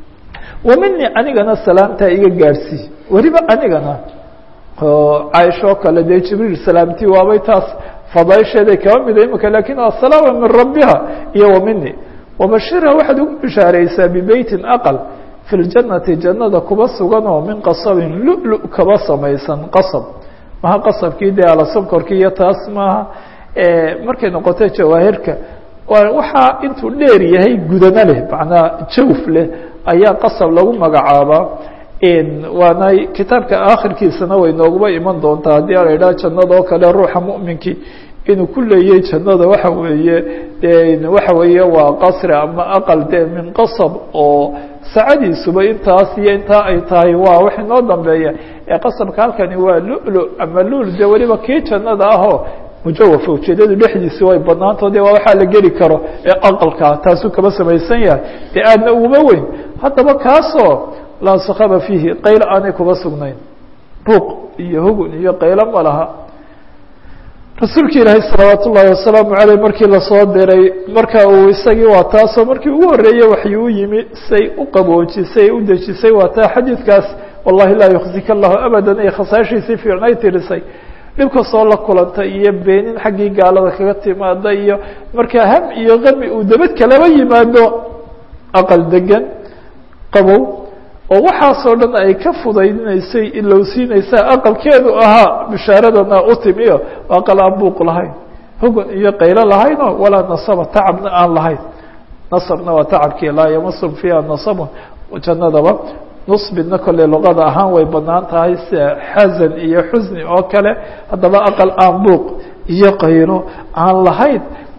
Speaker 1: wa mini anigana salaamtaa iga gaadhsii weliba anigana oo caaishoo kale dee jibriil salaamtii waabay taas fadaysheeday kaba mida imika lakin asalaama min rabbiha iyo wa mini wabashirha waxaad ugu bishaaraysaa bibeytin aqal fi ljannati jannada kuba sugan oo min qasabin lulu kaba samaysan qasab maha qasabkii dee alasonkorkii iyo taas maaha markay noqoto jawaahirka waxaa intuu dheer yahay gudano leh macnaa jawf leh ayaa qasab lagu magacaabaa waana kitaabka akhirkiisana way nooguba iman doontaa haddii a la idhaha jannada oo kale ruuxa mu'minkii inuu ku leeyay jannada waxa weeye de waxa weeye waa qasri ama aqal de min qasab oo sacadiisuba intaas iyo intaa ay tahay waa wax inoo dambeeya ee qasabka halkani waa lulu ama lul de weliba kii jannada ahoo mujawafa ujeedadu dhexdiisi way banaanto de waa waxaa la geli karo ee aqalka taasuu kaba samaysan yahay dee aadna uguma weyn haddaba kaasoo laa sakaba fiihi qaylo aanay kuba sugnayn buuq iyo hugun iyo qaylo ma laha rasuulka ilaahay salawaat ullaahi wasalaamu aleyh markii lasoo diray marka uu isagii waa taasoo markii ugu horreeyey waxay u yimi say u qaboojisay u dejisay waa taa xadiidkaas wallahi laa yuksika allahu abadan ay khasaashiisii fiicnay tirisay dhibka soo la kulantay iyo beenin xaggii gaalada kaga timaada iyo markaa ham iyo kami uu dabad kalaba yimaado aqal degan qabow oo waxaasoo dhan ay ka fudaydinaysay ilowsiinaysaa aqalkeedu ahaa bishaaradana u timiyo aqal aan buuq lahayn hugun iyo qaylo lahaynoo walaa nasaba tacabna aan lahayn nasabna waa tacabkii laa yamasum fiiha nasabun jannadaba nusbidna kolley luqada ahaan way banaan tahay sida xasan iyo xusni oo kale haddaba aqal aan buuq iyo qaylo aan lahayn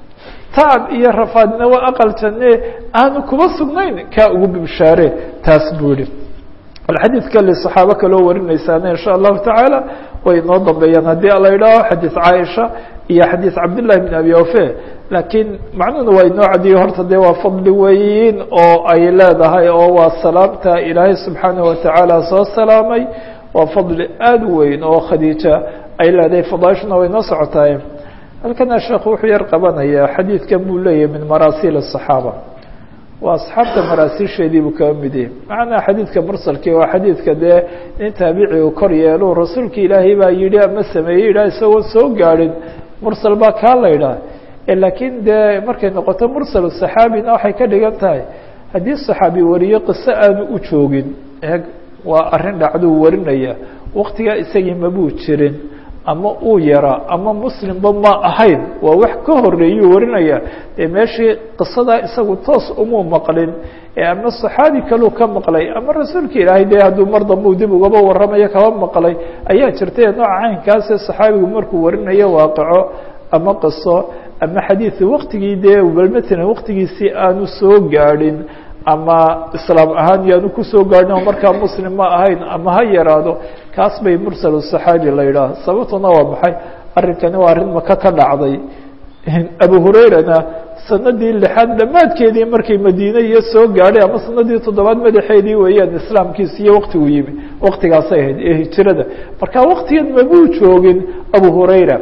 Speaker 1: tacab iyo rafaadna waa aqal janne aanu kuba sugnayn kaa ugu bishaare taas buu yihi alxadiid kale saxaabo kaloo warinaysaana insha allahu tacaala way inoo dambeeyaan haddii ala idhaaho xadiid caaisha iyo xadiid cabdillahi bn abi ofe laakiin macnuhuna waa inoo cadiyo horta dee waa fadli weyn oo ay leedahay oo waa salaamta ilaahay subxaanaه watacaala soo salaamay waa fadli aada u weyn oo khadiija ay leedahay fadaaishuna way noo socotaay halkana sheekhu wuxuu yar qabanayaa xadiidkan buu leeyahay min maraasiil الصaxaaba waa asxaabta maraasiisheedii buu kaga mid yahay macnaa xadiidka mursalkii waa xadiidka dee nin taabici uu kor yeelo rasuulka ilaahay baa yidhi ama sameeyey yidhah isagoon soo gaadhin mursal baa kaa la ydhaah laakiin dee markay noqoto mursal saxaabina waxay ka dhigan tahay haddii saxaabi wariyo qiso aanu u joogin eeg waa arrin dhacduu warinaya waktigaa isagii mabuu jirin ama uu yaraa ama muslimba ma ahayn waa wax ka horeeyuu warinaya dee meeshii qisadaa isagu toos umuu maqlin ee ama saxaabi kaluu ka maqlay ama rasuulka ilaahay dee hadduu mar dambuu dib ugaba warramayo kaba maqlay ayaa jirtay nooca caynkaasee saxaabigu markuu warinayo waaqaco ama qiso ama xadiidu waktigii dee balmatalan waktigiisii aanu soo gaadhin ama islaam ahaan yaanu kusoo gaadhin oo markaa muslim ma ahayn ama ha yaraado kaas bay mursal saxaabi la yidhaah sababtuna waa maxay arrinkani waa arrin maka ka dhacday abu hurairana sanadii lixaad dhammaadkeedii markay madiine iyo soo gaadhay ama sanadii toddobaad madaxeedii weeyaan islaamkiisa iyo waktigu yimi waktigaasay ahayd ee hijirada marka waktigan mabuu joogin abu hurayra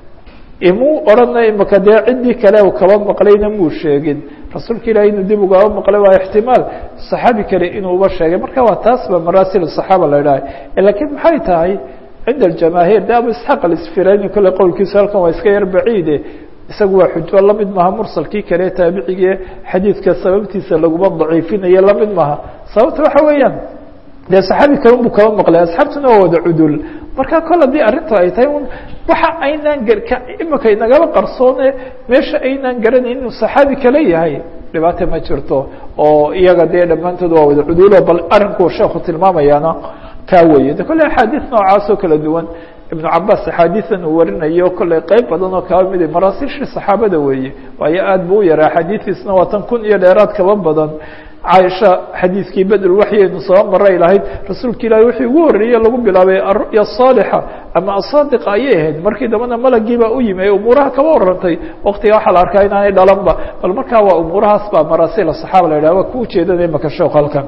Speaker 1: imuu odhana imaka dee ciddii kale u kaba maqlayna muu sheegin rasuulka ilahi inuu dib ugaba maqlay waa ixtimaal saxaabi kale inuu uba sheegay marka waa taas ba maraasil saxaaba la idhahay lakiin maxay tahay cinda aljamaahiir de abu isxaaq alisfirayni kole qowlkiisu halkan waa iska yar baciide isagu waa xujo lamid maha mursalkii kale taabicigii xadiidka sababtiisa laguma daciifinayo lamid maha sababta waxa weeyaan dee saxaabi kale unbuu kaba maqlay asxaabtuna waa wada cudul marka kol haddii arrintu ay tahay un waxa aynaan imika inagaba qarsoone meesha aynaan garanayn inuu saxaabi kale yahay dhibaata ma jirto oo iyaga dee dhammaantood waa wada cudulo bal arrinkuu sheekhu tilmaamayaana kaa weeye de kolley axaadiis noocaas oo kala duwan ibnu cabaas axaadiisan uu warinayo kolley qeyb badan oo kaba mid maraasiishii saxaabada weeye waayo aad buu u yaraa axaadiistiisna waa tan kun iyo dheeraad kaba badan caaisha xadiidkii bedel waxyaynu soo maray lahayd rasuulka ilaahi wixii ugu horreeye lagu bilaabay aru'ya asaalixa ama asaadiqa ayay ahayd markii dambana malagii baa u yimi ee umuuraha kaba warantay waqtiga waxaa la arkaa inaanay dhalanba bal markaa waa umuurahaas baa maraasil asaxaaba la yidhah waa ku ujeedanaya maka sheekh halkan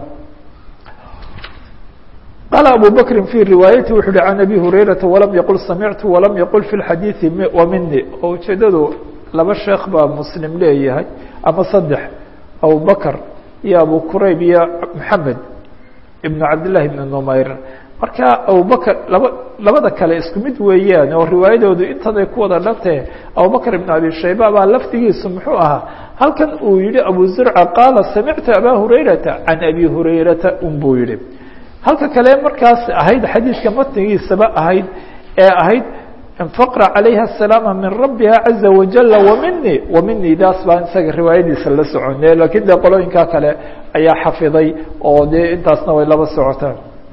Speaker 1: qال abو bكri في riواayati wuxu uhi عan abي هurayرaةa وlam yqل samictu وlam yqل في الxadيiثi وmini oo ujeedadu laba sheekh baa mslim leeyahay ama saddex abu bakr iyo abu qurayb iyo mحamed iبn cabdالlahi بn نmayr marka abubakr laba labada kale isku mid weeyaan oo riwaayadoodu intaday ku wada dhantee abubakr iبn abi shayba baa lafdigiisu muxuu ahaa halkan uu yihi abu zurca qaala samictu abا hurayraةa عan abi hurayrata un buu yihi halka kale markaas ahayd xadiidka matnigiisaba ahayd ee ahayd infaqra calayha asalaama min rabbiha caza wajala wamini wamini daas baan isaga riwaayadiisa la socone lakiin dee qolooyinkaa kale ayaa xafiday oo dee intaasna way laba socotaan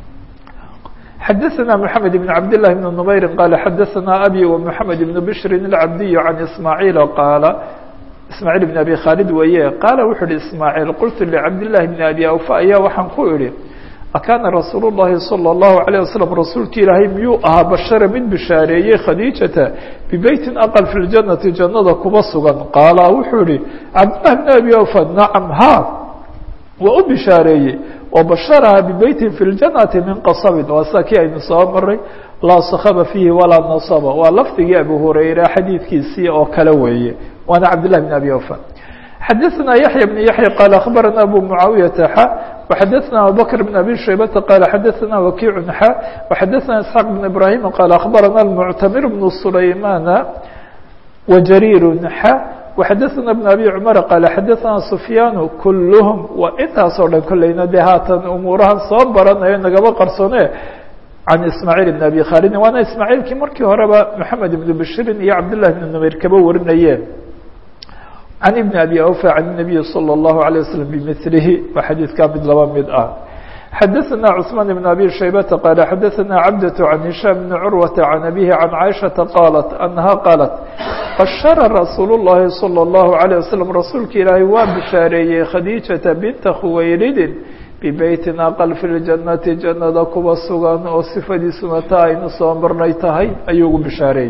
Speaker 1: xadaثna mحamed بn cabd لlah بn نmayri qala xadaثna abi ومحamed بn bshri الcabdiy can ismaaعiil qaala ismaaعiil بn abi khaalid weeye qaala wuxu uhi ismaaعiil qultu lcabd لlahi bn abi awfa ayaa waxaan ku idhi akaana rasuul الlahi salى الlahu عalيه waslm rasuulki ilaahay miyuu ahaa bashara mid bishaareeyey khadiijata bibeytin aqal fi ljanati jannada kuba sugan qaala wuxuu ihi cabdillah bn abi awfa nacam ha waa u bishaareeyey oo basharaha bibeytin fi ljanati min qasabin waa saa kii aynu soo maray laa sakaba fiihi walaa nasaba waa lafdigii abu hurayra xadiidkiisii oo kale weeye waana cabdillahi bn abi awfa xadaثna yaحya بن yaحya qال aخbarana abu muعaawiyaةa xa وxadaثna abubakr بn abi shaybata qal xadaثna wakiic xa وxadaثna isxaaq بn ibrahim qal aخbarana اlmuctamir bn sulaymana wajariir xa وxadaثna بn abi cmar qal xadaثna sufyaan kulhm waa intaasoo dhan kolleyna dee haatan umuurahan soo baranayo nagaba qarsone can ismaaعiil bn abi khaalidin waana ismaaعiilkii markii horeba mحamed ibn bashrin iyo cabdالlah bn numayr kaba warinayeen can ibn abi awfa can الnabiyi salى الlahu عalيه waslm bimilihi waa xadiidkaa mid laba mid ah xadaثna cثmaan bn abi shaybata qaala xadaثna cabdaة can hishaam bni curwata can abihi can caaishaةa qaalat anaha qaalat bashara rasuul الlahi salى الlahu عalيه waslm rasuulka ilaahay waa bishaareeyey khadiijata binta khuwayridin bibeytin aqal fi ljanati jannada kuba sugan oo sifadiisuna ta aynu soo marnay tahay ayuu ugu bishaareeyey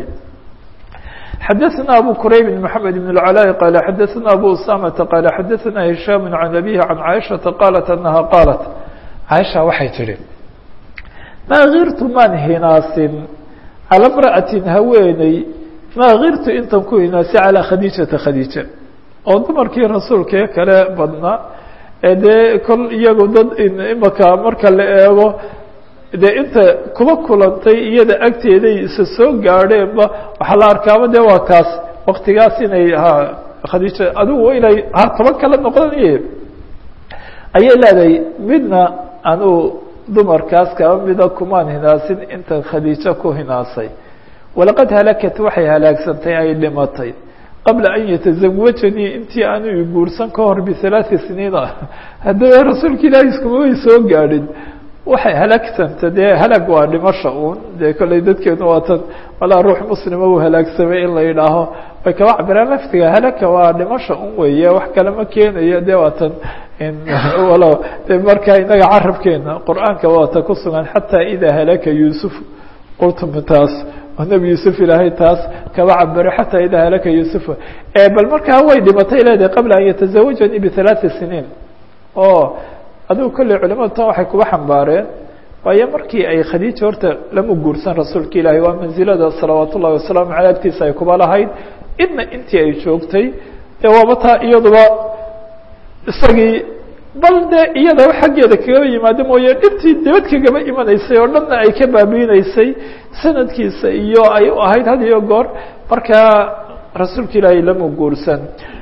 Speaker 1: xadaثna abu qurayb mحamed بن العلاء qال xadaثna abu usamةa qال xadaثna هisham can abihi can caaishaةa qaalat anaha qaalat caaisha waxay tihi maa kirtu maan hinaasin calى mra'atin haweeney maa kirtu intan ku hinaasi calىa khadiijata khadiija oo dumarkii rasuulkee kale badnaa ee dee kol iyagu dad imaka marka la eego dee inta kuba kulantay iyada agteeday isa soo gaadheenba waxaa la arkaaba de waa kaas waktigaas inay ha khadiija adigu inay ha toban kala noqonay ayay leedahay midna anuu dumarkaas kaba mida kumaan hinaasin intan khadiijo ku hinaasay walaqad halakat waxay halaagsantay ay dhimatay qabla an yatazawajanii intii aanu i guursan ka hor bihalaaثi siniina haddaba rasuulka ilaahi iskuma way soo gaadhin waxay halaagsanta dee halaag waa dhimasha uun dee kolley dadkeenu waa tan walaa ruux muslima uu halaagsamay in la yidhaaho way kaba cabiraan laftiga halaka waa dhimasha un weeye wax kale ma keenayo dee waa tan walo de markaa inaga carabkeena qur-aanka waa ta ku sugan xataa idaa halaka yuusuf qultum taas oo nebi yuusuf ilaahay taas kaba cabiro xataa idaa halaka yuusuf bal markaa way dhimatay leedahay qabla an yatazawajanii bihalaaثi siniin o adigu kolley culimadu tan waxay kuba xambaareen waayo markii ay khadiija horta lama guursan rasuulka ilaahi waa mansilada salawaat ullahi wasalaamu caley agtiisa ay kuba lahayd idna intii ay joogtay dee waaba taa iyaduba isagii bal dee iyada xaggeeda kagaba yimaado mooye dhibtii dibad kagaba imanaysay oo dhanna ay ka baabiinaysay sanadkiisa iyo ay u ahayd had iyo goor markaa rasuulka ilaahi lama guursan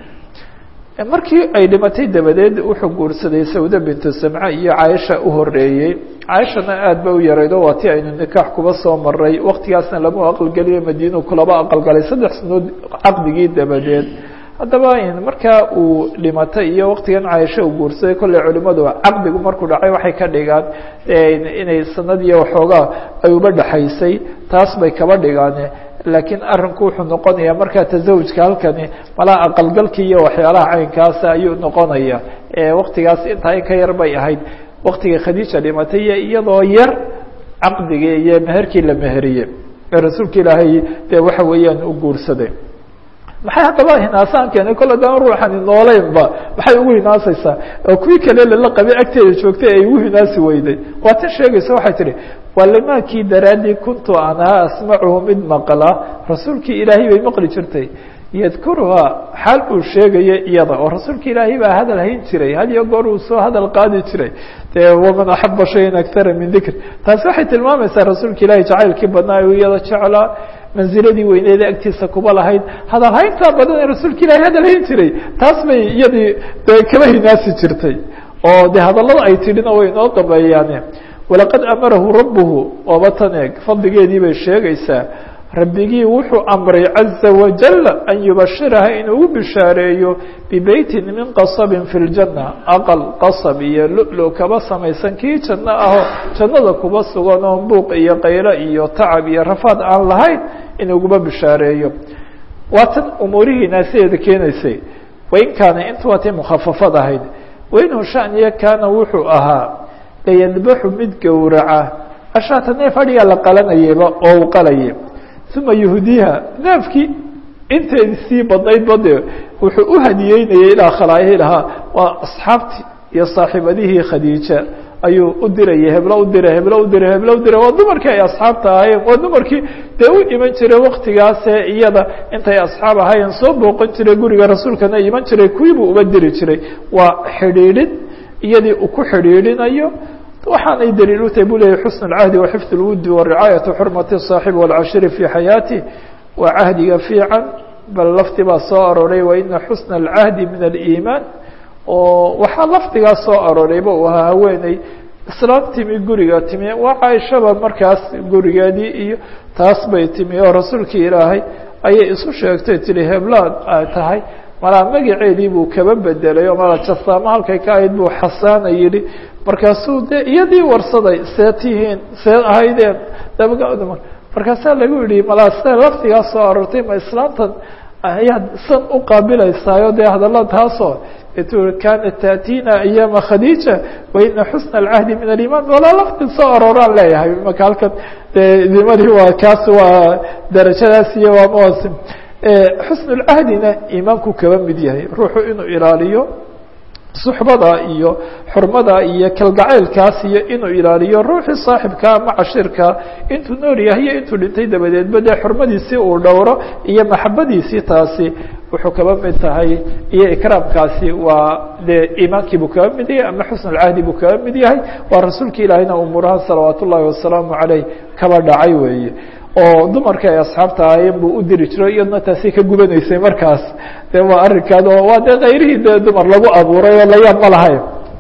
Speaker 1: markii ay dhimatay dabadeed wuxuu guursaday sawda bintu samca iyo caaisha u horeeyey caaishana aad ba u yaraydo waa ti aynu nikaax kuba soo maray waktigaasna lama aqalgeliyo madiinu kulaba aqalgalay saddex sanood caqdigii dabadeed haddaba markaa uu dhimatay iyo waktigan caaisha uu guursaday kolley culimadu caqdigu markuu dhacay waxay ka dhigaan inay sanad iyo waxoogaa ay uba dhexaysay taas bay kaba dhigaan laakiin arinku wuxuu noqonayaa markaa tasawujka halkani malaa aqalgalkii iyo waxyaalaha caynkaasa ayuu noqonaya waktigaas intaa in ka yar bay ahayd waktigii khadiija dhimatay iyo iyadoo yar caqdigii iyo meherkii la meheriyey ee rasuulka ilaahay dee waxa weeyaan u guursaday maxay haddaba hinaasaan keenay kolle daan ruuxani nooleynba maxay ugu hinaasaysaa oo kuwii kale lala qabay agteeda joogtay ay ugu hinaasi weyday waa tan sheegaysa waxay tihi walimaakii daraaddii kuntu anaa asmacuhu mid maqla rasuulkii ilaahay bay maqli jirtay yadkuruhaa xaal uu sheegayo iyada oo rasuulka ilaahay baa hadal hayn jiray had iyo goor uu soo hadal qaadi jiray dee waman axaba shayan akara min dikr taasi waxay tilmaamaysaa rasuulka ilaahay jacaylkii badnaa uu iyada jeclaa manziladii weyneeda agtiisa kuba lahayd hadal hayntaa badan ee rasuulka ilaahay hadal hayn jiray taas bay iyadii de kaba hinaasi jirtay oo de hadallada ay tidhina way inoo dambeeyaane walaqad amarahu rabbuhu ooba tan eeg fadligeedii bay sheegaysaa rabbigii wuxuu amray caza wajal an yubashiraha inuu u bishaareeyo bibeytin min qasabin fi ljanna aqal qasab iyo lu-lu kaba samaysan kii janno ahoo jannada kuba sugan oo buuq iyo qaylo iyo tacab iyo rafaad aan lahayn inuuguba bishaareeyo waa tan umuurihii naasideeda keenaysay wain kaana intu waa tay mukhafafad ahayd wainhu shaniya kaana wuxuu ahaa layadbaxu mid gowraca ashaata neef adhigaa la qalanayayba oo uu qalayay uma yuhdiiha neefkii inteedi sii badnayd bade wuxuu u hadiyeynayay ilaa khalaa'ilahaa waa asxaabtii iyo saaxiibadihii khadiija ayuu u dirayay heblo u diray heblo u diray heblo u diray waa dumarkii ay asxaabta ahaayeen waa dumarkii dee u iman jiray waktigaasee iyada intay asxaab ahaayeen soo booqan jiray guriga rasuulkana iman jiray kuwiibuu uba diri jiray waa xidhiidhin iyadii uu ku xidhiidhinayo waxaanay daliil u tahay bu leyahy xusn اcahdi waxifd اlwudi waricaayatu xurmati الصaaxibi wاlcashiri fi xayaati waa cahdiga fiican bal lafdi baa soo arooray waina xusna اlcahdi min aliimaan oo waxaa lafdigaa soo aroorayba uu ahaa haweeney islaam timi guriga timi waa caaishaba markaas gurigeedii iyo taas bay timi oo rasuulkii ilaahay ayay isu sheegtay tihi heblaad ay tahay malaa magaceedii buu kaba bedelay oo mala jasaamo halkay ka ahayd buu xasaana yidhi markaasuu dee iyadii warsaday see tihiin see ahaydeen markaasaa lagu yihi malaa sida laftigaa soo aroortay ma islaamtan ayaad san u qaabilaysaayo dee hadalla taasoo tu kanat taأtina ayaama khadiija waina xusna اlcahdi min aliman walaa lafti soo arooraan leeyahay imaka halkan dee nimadii waa kaas waa darajadaas iyo waa mawasim xusn اlcahdina iimaanku kaba mid yahay ruuxu inuu ilaaliyo suxbada iyo xurmada iyo kalgacaylkaas iyo inuu ilaaliyo ruuxii saaxibka ama cashirka intuu nool yahay iyo intuu dhintay dabadeedba dee xurmadiisii uu dhowro iyo maxabadiisii taasi wuxuu kaba mid tahay iyo ikraamkaasi waa dee iimaankii buu kaba mid yahay ama xusn اlcahdi buu kaba mid yahay waa rasuulka ilaahina umuuraha salawaat ullahi wasalaamu caleyh kaba dhacay weeye oo dumarka ay asxaabta ahaayeen buu u diri jiro iyadna taasi ka gubanaysay markaas de waa arrinkaad oo waa dee kayrihii de dumar lagu abuuray oo layaab ma lahayn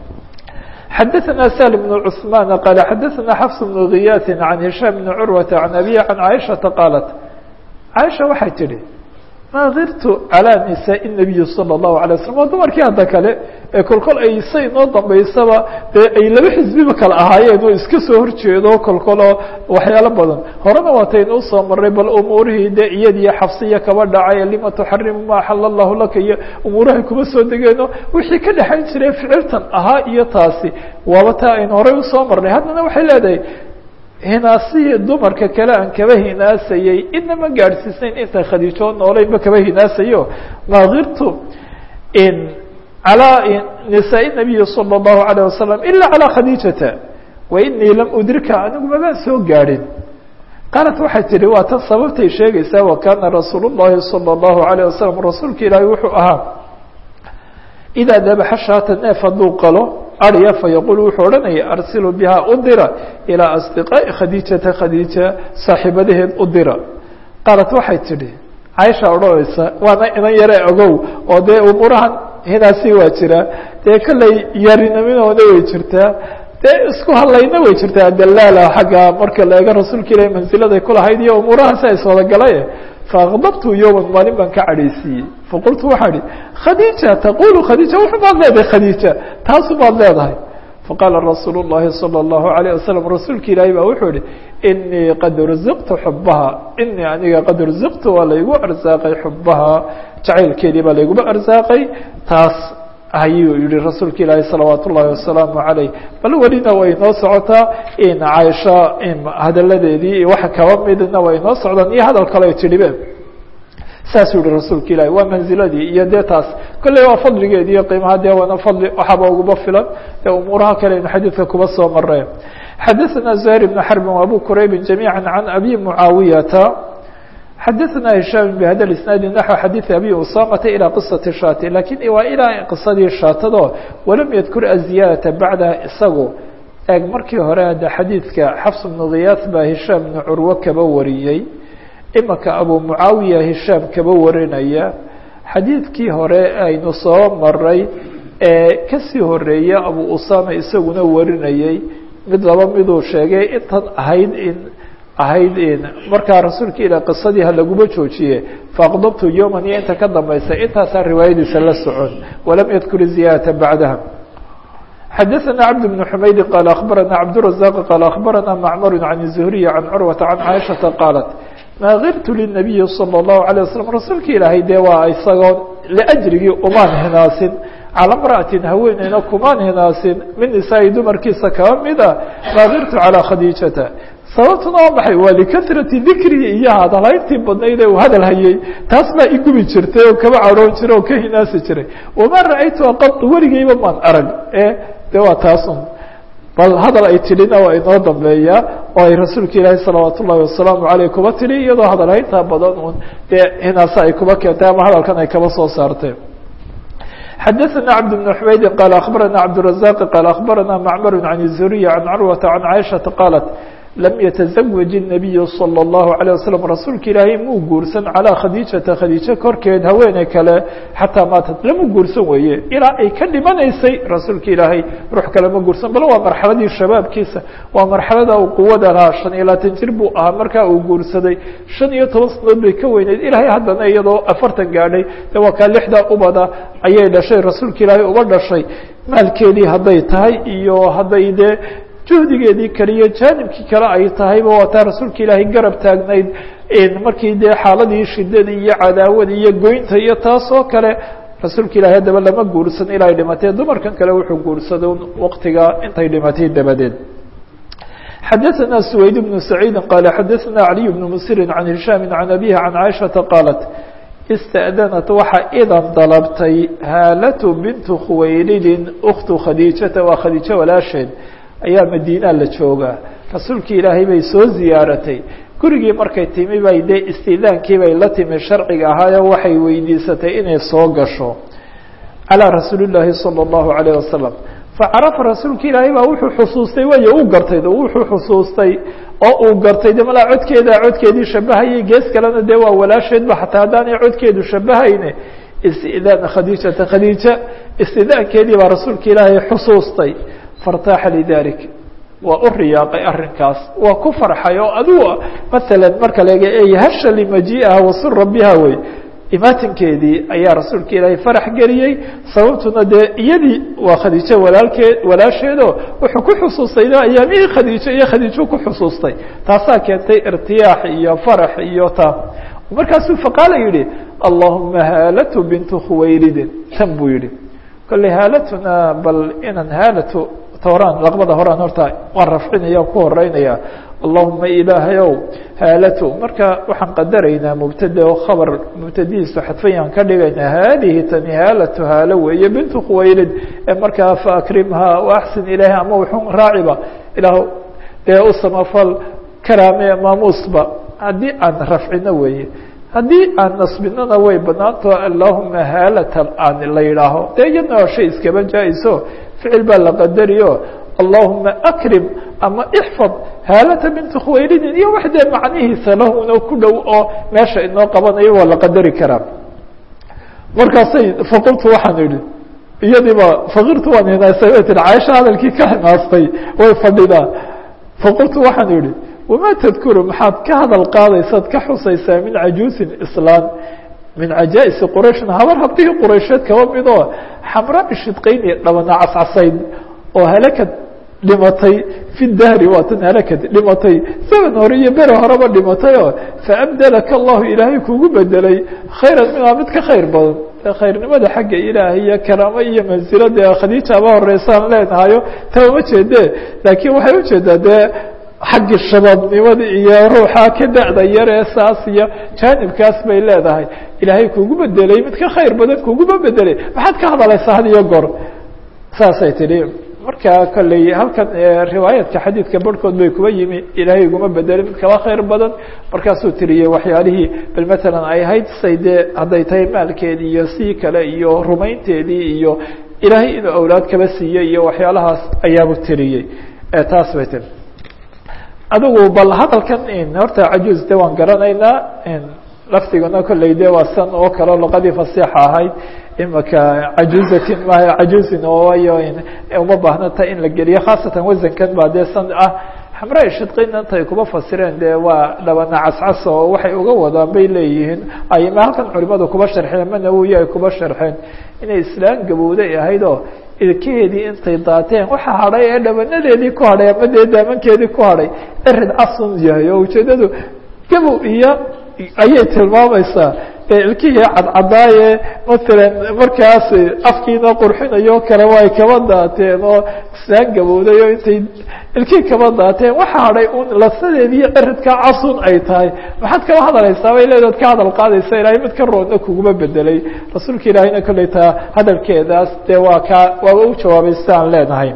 Speaker 1: xadaثna shl بن cثman qال xadaثna xfs بن غiyاث عan هiشhام بن curwaةa عan abي عan caiشhaةa qاaلت caiشha waxay tihi nadirtu calى nisaء النabiyi salى الlahu عalيه waslm waa dumarkii hadda kale ee kolkol ay say noo dambaysaba dee ay laba xisbiba kale ahaayeen oo iska soo horjeedo kolkoloo waxyaalo badan horena waataynu usoo maray bal umuurihii de iyadiyo xafsiya kaba dhacay lima tuxarimu ma axala allahu laka iyo umuurahay kuma soo degeeno wixii ka dhexayn jiray ficiltan ahaa iyo taasi waaba taa aynu horey usoo marnay haddana waxay leedahay hinaasihii dumarka kale aan kaba hinaasayey inama gaadhsiisnayn inta khadiijoo nooleynba kaba hinaasayo nadirtu in calى nisaa nabiyi salى الlahu عalيه wasalam ila calى khadiijata wainii lam udrika anigu mabaan soo gaadhin qaalat waxay tihi waa tan sababtay sheegaysaa wakana rasuul الlahi salى الlahu عalيه wasalam rasuulka ilaahi wuxuu ahaa idaa dabaxa shaata neef hadduu qalo arya fayaqul wuxuu odhanaya arsilu biha u dira ilىa asdiqaaءi khadiijata khadiija saaxiibadaheed u dira qaalat waxay tidhi caaisha odhanaysa waana inan yare ogow oo dee umuurahan hinaasi waa jiraa dee kolley yariniminoona way jirtaa dee isku hadlayna way jirtaa dalaala xagga marka la eego rasuulka ilahi mansiladay kulahayd iyo umuurahaasi ay soodagalay faakdabtu yowman maalin baan ka cadhaysiiyey faqultu waxaa idhi khadiija taqulu khadiija wuxu baad leedahay khadiija taasu baad leedahay faqaala rasuul الlahi salى الlahu عalيه wasalam rasuulka ilaahi baa wuxuu yihi inii qad ruziqtu xubaha inii aniga qad ruziqtu waa laygu arsaaqay xubaha jacaylkeedii baa layguma arsaaqay taas ayuu yihi rasuulka ilaahi salawaat ullahi wasalaamu عaleyh bal welina way noo socotaa in caaisha hadaladeedii iyo waxa kaba midna way noo socdaan iyo hadal kale ay tidhibe saasuu yihi rasuulka ilahi waa manziladii iyo dee taas kolley waa fadligeedi iyo qiimaha dee waana fadli waxaaba uguba filan ee umuuraha kale inu xadiidka kuba soo mareen xadaثna زهير بن حرب وأbو كرayب جميعا عن أbي معاaويةa xadaثna هiشhام بhda الاسناaد نحو xadيiث أbي أسامة إلى qصة shاt lakiن waa ilaa qisadii shaatado walam ydkur الزiyaadaةa baعdaha isagu eeg markii hore hadda xadiidka xفs بن غiyاث baa هiشhام بن curwo kaba wariyey imaka abu mucaawiya hishaam kaba warinaya xadiidkii hore aynu soo maray ee kasii horeeya abu usama isaguna warinayey mid laba miduu sheegay intan ahayd in ahayd in markaa rasuulka ilah qisadii ha laguma joojiye faaqdabtu yowman iyo inta ka dambaysa intaasaa riwaayadiisa la socon walam yadkur ziyaadata bacdaha xadaثna cabd بن xumaydi qaal akhbarana cabdالرaزاq qaal akhbarana macmar can الزhriي can curwata can caaishaةa qaalat maa kirtu lلnabiyi salى الlahu عalيه waslm rasuulka ilaahay dee waa isagoo liajrigii umaan hinaasin calى mra'atin haweeneyna kumaan hinaasin min nisaa'i dumarkiisa kaba mida maa kirtu calى khadiijata sababtuna waa maxay waa likahrati dikrii iyo hadalhayntii badnayd ee uu hadal hayey taas baa igubi jirtay oo kaba caroon jiray oo ka hinaasi jiray wamaa ra'aytuha qad weligeyba maan arag e de waa taasun bal hadal ay tidhina waa inoo dambeeyaa oo ay rasuulka ilaahi salawaat ullahi wasalaamu aleyh kuba tidhi iyadoo hadalhayntaa badan un dee hinaase ay kuba keentay ama hadalkan ay kaba soo saartay xadaثna cabd بن xumaydi qaal akhbarana cabdالرaزاq qaal akhbarana macmar can الzuriya can curwata can caaishaةa qaalat lam yataزawaj الnabiyu salى الlahu عalيه waslm rasuulka ilaahay muu guursan calىa khadiijata khadiijo korkeed haweeney kale xataa maatat lama guursan weeye ilaa ay ka dhimanaysay rasuulka ilaahay ruux kale ma guursan bal waa marxaladii shabaabkiisa waa marxalada uu quwada lahaa shan iyo labaatan jir buu ahaa markaa uu guursaday shan iyo toban sanadood bay ka weyneyd ilaahay haddana iyadoo afartan gaadhay de waa kaa lixdaa ubada ayay dhashay rasuulka ilaahay uba dhashay maalkeedii hadday tahay iyo hadday dee juhdigeedii kale iyo jaanibkii kale ay tahayba waa taa rasuulka ilaahay garab taagnayd markii dee xaaladii shidadii iyo cadaawadii iyo goynta iyo taas oo kale rasuulka ilahay haddaba lama guursan ilaa ay dhimatee dumarkan kale wuxuu guursaday waqtiga intay dhimatay dabadeed xadaثna سwayd بن سacيidi qala xadaثna عaliي بن msiri can hishaami can abihi can caaishaةa qaalat istأdanat waxa idan dalabtay haalatu bintu khuwaylidin uktu khadiijata waa khadiijo walaasheed ayaa madiina la joogaa rasuulkii ilaahay bay soo ziyaaratay gurigii markay timi bay dee istidaankii bay la timi sharciga ahaayo waxay weydiisatay inay soo gasho calىa rasuuli llaahi salى الlahu عalيه wasalam facarafa rasuulka ilaahay baa wuxuu xusuustay way u gartay wuxuu xusuustay oo uu gartay de malaa codkeeda codkeedii shabahayay gees kalena dee waa walaasheedba xataa haddaanay codkeedu shabahayne istidaana khadiijata khadiija istidaankeedii baa rasuulka ilaahay xusuustay fartaaxa lidalik waa u riyaaqay arrinkaas waa ku farxay oo adigu maala marka laga eey hasha limajiiha wasura biha wey imaatinkeedii ayaa rasuulka ilaahay farax geliyey sababtuna dee iyadii waa khadiijo walaalkeed walaasheedo wuxuu ku xusuustay ayaamihii khadiijo iyo khadiijo ku xusuustay taasaa keentay irtiyaax iyo farax iyo taa markaasuu faqaala yihi allahuma haalatu bintu khuwaylidin tan buu yihi kolley haalatuna bal inaan haalatu horaan laqbada horaan horta waan rafcinaya ku horeynaya allahuma ilaahayow haalatu marka waxaan qadaraynaa mubtada o khabar mubtadihiisu xadfayaan ka dhigaynaa haadihi tani haalatu haalo weeye bintu khuwaylid ee markaa faakrimha waaxsin ilayha ama wuxun raaciba ilaah dee u samafal karaame maamuusba haddii aan rafcino weeye haddii aan nasbinana way banaanto allahuma haalata aan la yidhaaho dee iyadna waa shay iskaba jaa-iso ficil baa la qadariyo allahuma akrim ama ixfad haalata binti khuwaylidin iyo wax dee macnihiisa lahuna ku dhow oo meesha inoo qabanayo waa la qadari karaa markaasay faqultu waxaan idhi iyadiiba fakirtu waan hinaastay way tihi caaisha hadalkii ka hinaastay way fadhidaa faqultu waxaan idhi wamaa tadkuru maxaad ka hadal qaadaysaad ka xusaysaa min cajuusin islaan min cajaa-isi qurayshna habar habdihii quraysheed kaba midoo xamra ishidqayni dhabana cascasayd oo halakad dhimatay fi dahri waa tan halakad dhimatay zaman hore iyo bere horeba dhimatay oo faabdelaka allahu ilaahay kugu bedelay khayran minhaa mid ka khayr badan khayrnimada xagga ilaahay iyo karaamo iyo mansilo dee khadiija aba horeysaan leenahayo taa uma jeede laakiin waxay ujeedaa dee xaggi shabaabnimada iyo ruuxa ka da-da yaree saas iyo jaanibkaas bay leedahay ilaahay kugu bedelay mid ka khayr badan kuguma bedelay maxaad ka hadaleysaa had iyo goor saasay tidhi marka kolley halkan riwaayaadka xadiidka barhkood bay kuba yimi ilaahay iguma bedelay mid kaba khayr badan markaasuu tiriyey waxyaalihii bal matalan ay ahayd say dee hadday tahay maalkeedii iyo sii kale iyo rumaynteedii iyo ilaahay inuu awlaad kaba siiyey iyo waxyaalahaas ayaabu tiriyey taas bay tiri adigu bal hadalkan horta cajuuz de waan garanaynaa lafdiguna kolley de waa san oo kale luqadii fasiixa ahayd imaka cajuuzatin ma cajuuzin oo wayo uma baahnata in la geliyo khaasatan wasankan baa dee san ah xamraa shidqin intay kuba fasireen dee waa dhabana cascas oo waxay uga wadaan bay leeyihiin ayma halkan culimadu kuba sharxeen ma nawowi ay kuba sharxeen inay islaan gabowday ahayd oo ilkaheedii intay daateen waxa hadhay ee dhabanadeedii ku hadhay ama dee daamankeedii ku hadhay erid casun yahay oo ujeedadu gabow iyo ayay tilmaamaysaa ilkihii cadcadaaye matalan markaas afkiina qurxinayo kale way kaba daateen oo islaan gabowday oo intay ilkihii kaba daateen waxa hadhay un lasadeediiyo eridka casun ay tahay maxaad kaba hadaleysaa bay leedaad ka hadal qaadaysa ilaahay mid ka roodna kuguma bedelay rasuulka ilaahayna kolley taa hadalkeedaas dee waa kaa waaba u jawaabay sidaan leenahay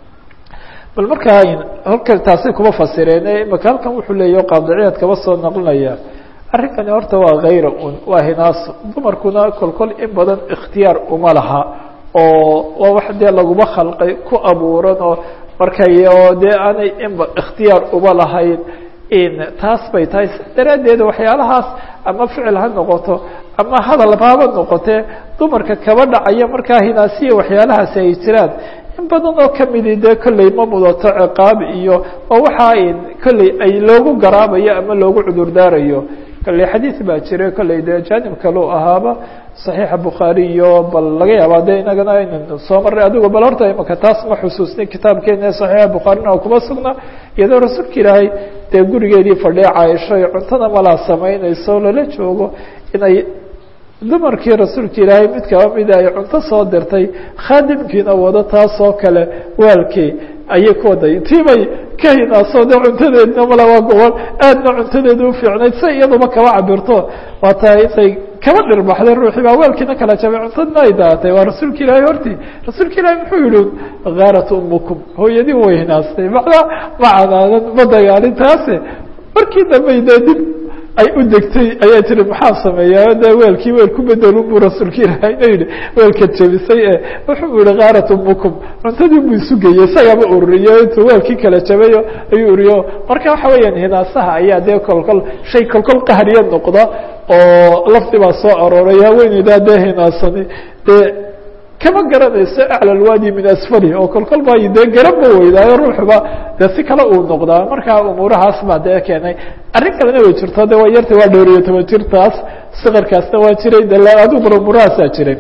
Speaker 1: bal markaa halka taasay kuba fasireen imaka halkan wuxuu leeya qaadiciyaad kaba soo naqlinaya arrinkani horta waa khayra un waa hinaaso dumarkuna kolkol in badan ikhtiyaar uma laha oo waa wax dee laguma khalqay ku abuuran oo markay oo dee aanay inba ikhtiyaar uma lahayn taas bay tahay si daraaddeed waxyaalahaas ama ficil ha noqoto ama hadal haba noqotee dumarka kaba dhacaya markaa hinaasiya waxyaalahaasi ay jiraan in badan oo kamidi dee kolley ma mudato ciqaab iyo oo waxaa kolley ay loogu garaabayo ama loogu cudurdaarayo kolley xadiid baa jira kolley dee jaanib kaleu ahaaba صaxiixa bukhaari iyo bal laga yaaba de inagana aynan soo maray adigo bal horta imaka taas ma xusuusnin kitaabkeena صaxiixa bukhaarina kuma sugna iyadoo rasuulka ilaahay dee gurigeedii fadhiya caaisho iyo cuntada malaa samaynayso lala joogo inay dumarkii rasuulka ilaahay mid kaba mida ay cunto soo dirtay khaadimkiina wado taasoo kale waalkii ayay ku waday tiibay ka hinaaso de cuntadeedna mala waa gobol aadna cuntadeeda ufiicnayd si iyaduba kaba cabirto waa taa intay kaba dhirbaxday ruuxii baa weelkiina kala jabay cuntadna ay daatay waa rasuulka ilaahay hortii rasuulka ilaahay muxuu yihi gaarat umukum hooyadii way hinaastay macnaa ma canaadan ma dagaalin taase markii dambe dee dib ay u degtay ayaa tiri maxaa sameeyaa de weelkii weel ku bedelun buu rasuulka ilaahayna yihi weelka jabisay e wuxuu yihi kaarat umukum cuntadii buu isugeyey isagaba ururiyo intuu weelkii kala jabayo ayuu uriyo marka waxa weeyaan hinaasaha ayaa dee kolkol shay kolkol qahriya noqda oo lafdi baa soo arooray haweeneydaa dee hinaasani dee kama garanayso acla lwaadi min asfali oo kolkol baa dee garabba weydaayo ruuxuba dee si kale uu noqdaa markaa umuurahaas baa dee keenay arrin kalena way jirto de waa yarta waa dhowr iyo toban jirtaas sikarkaasna waa jiray de adigu bal umuurahaasaa jiray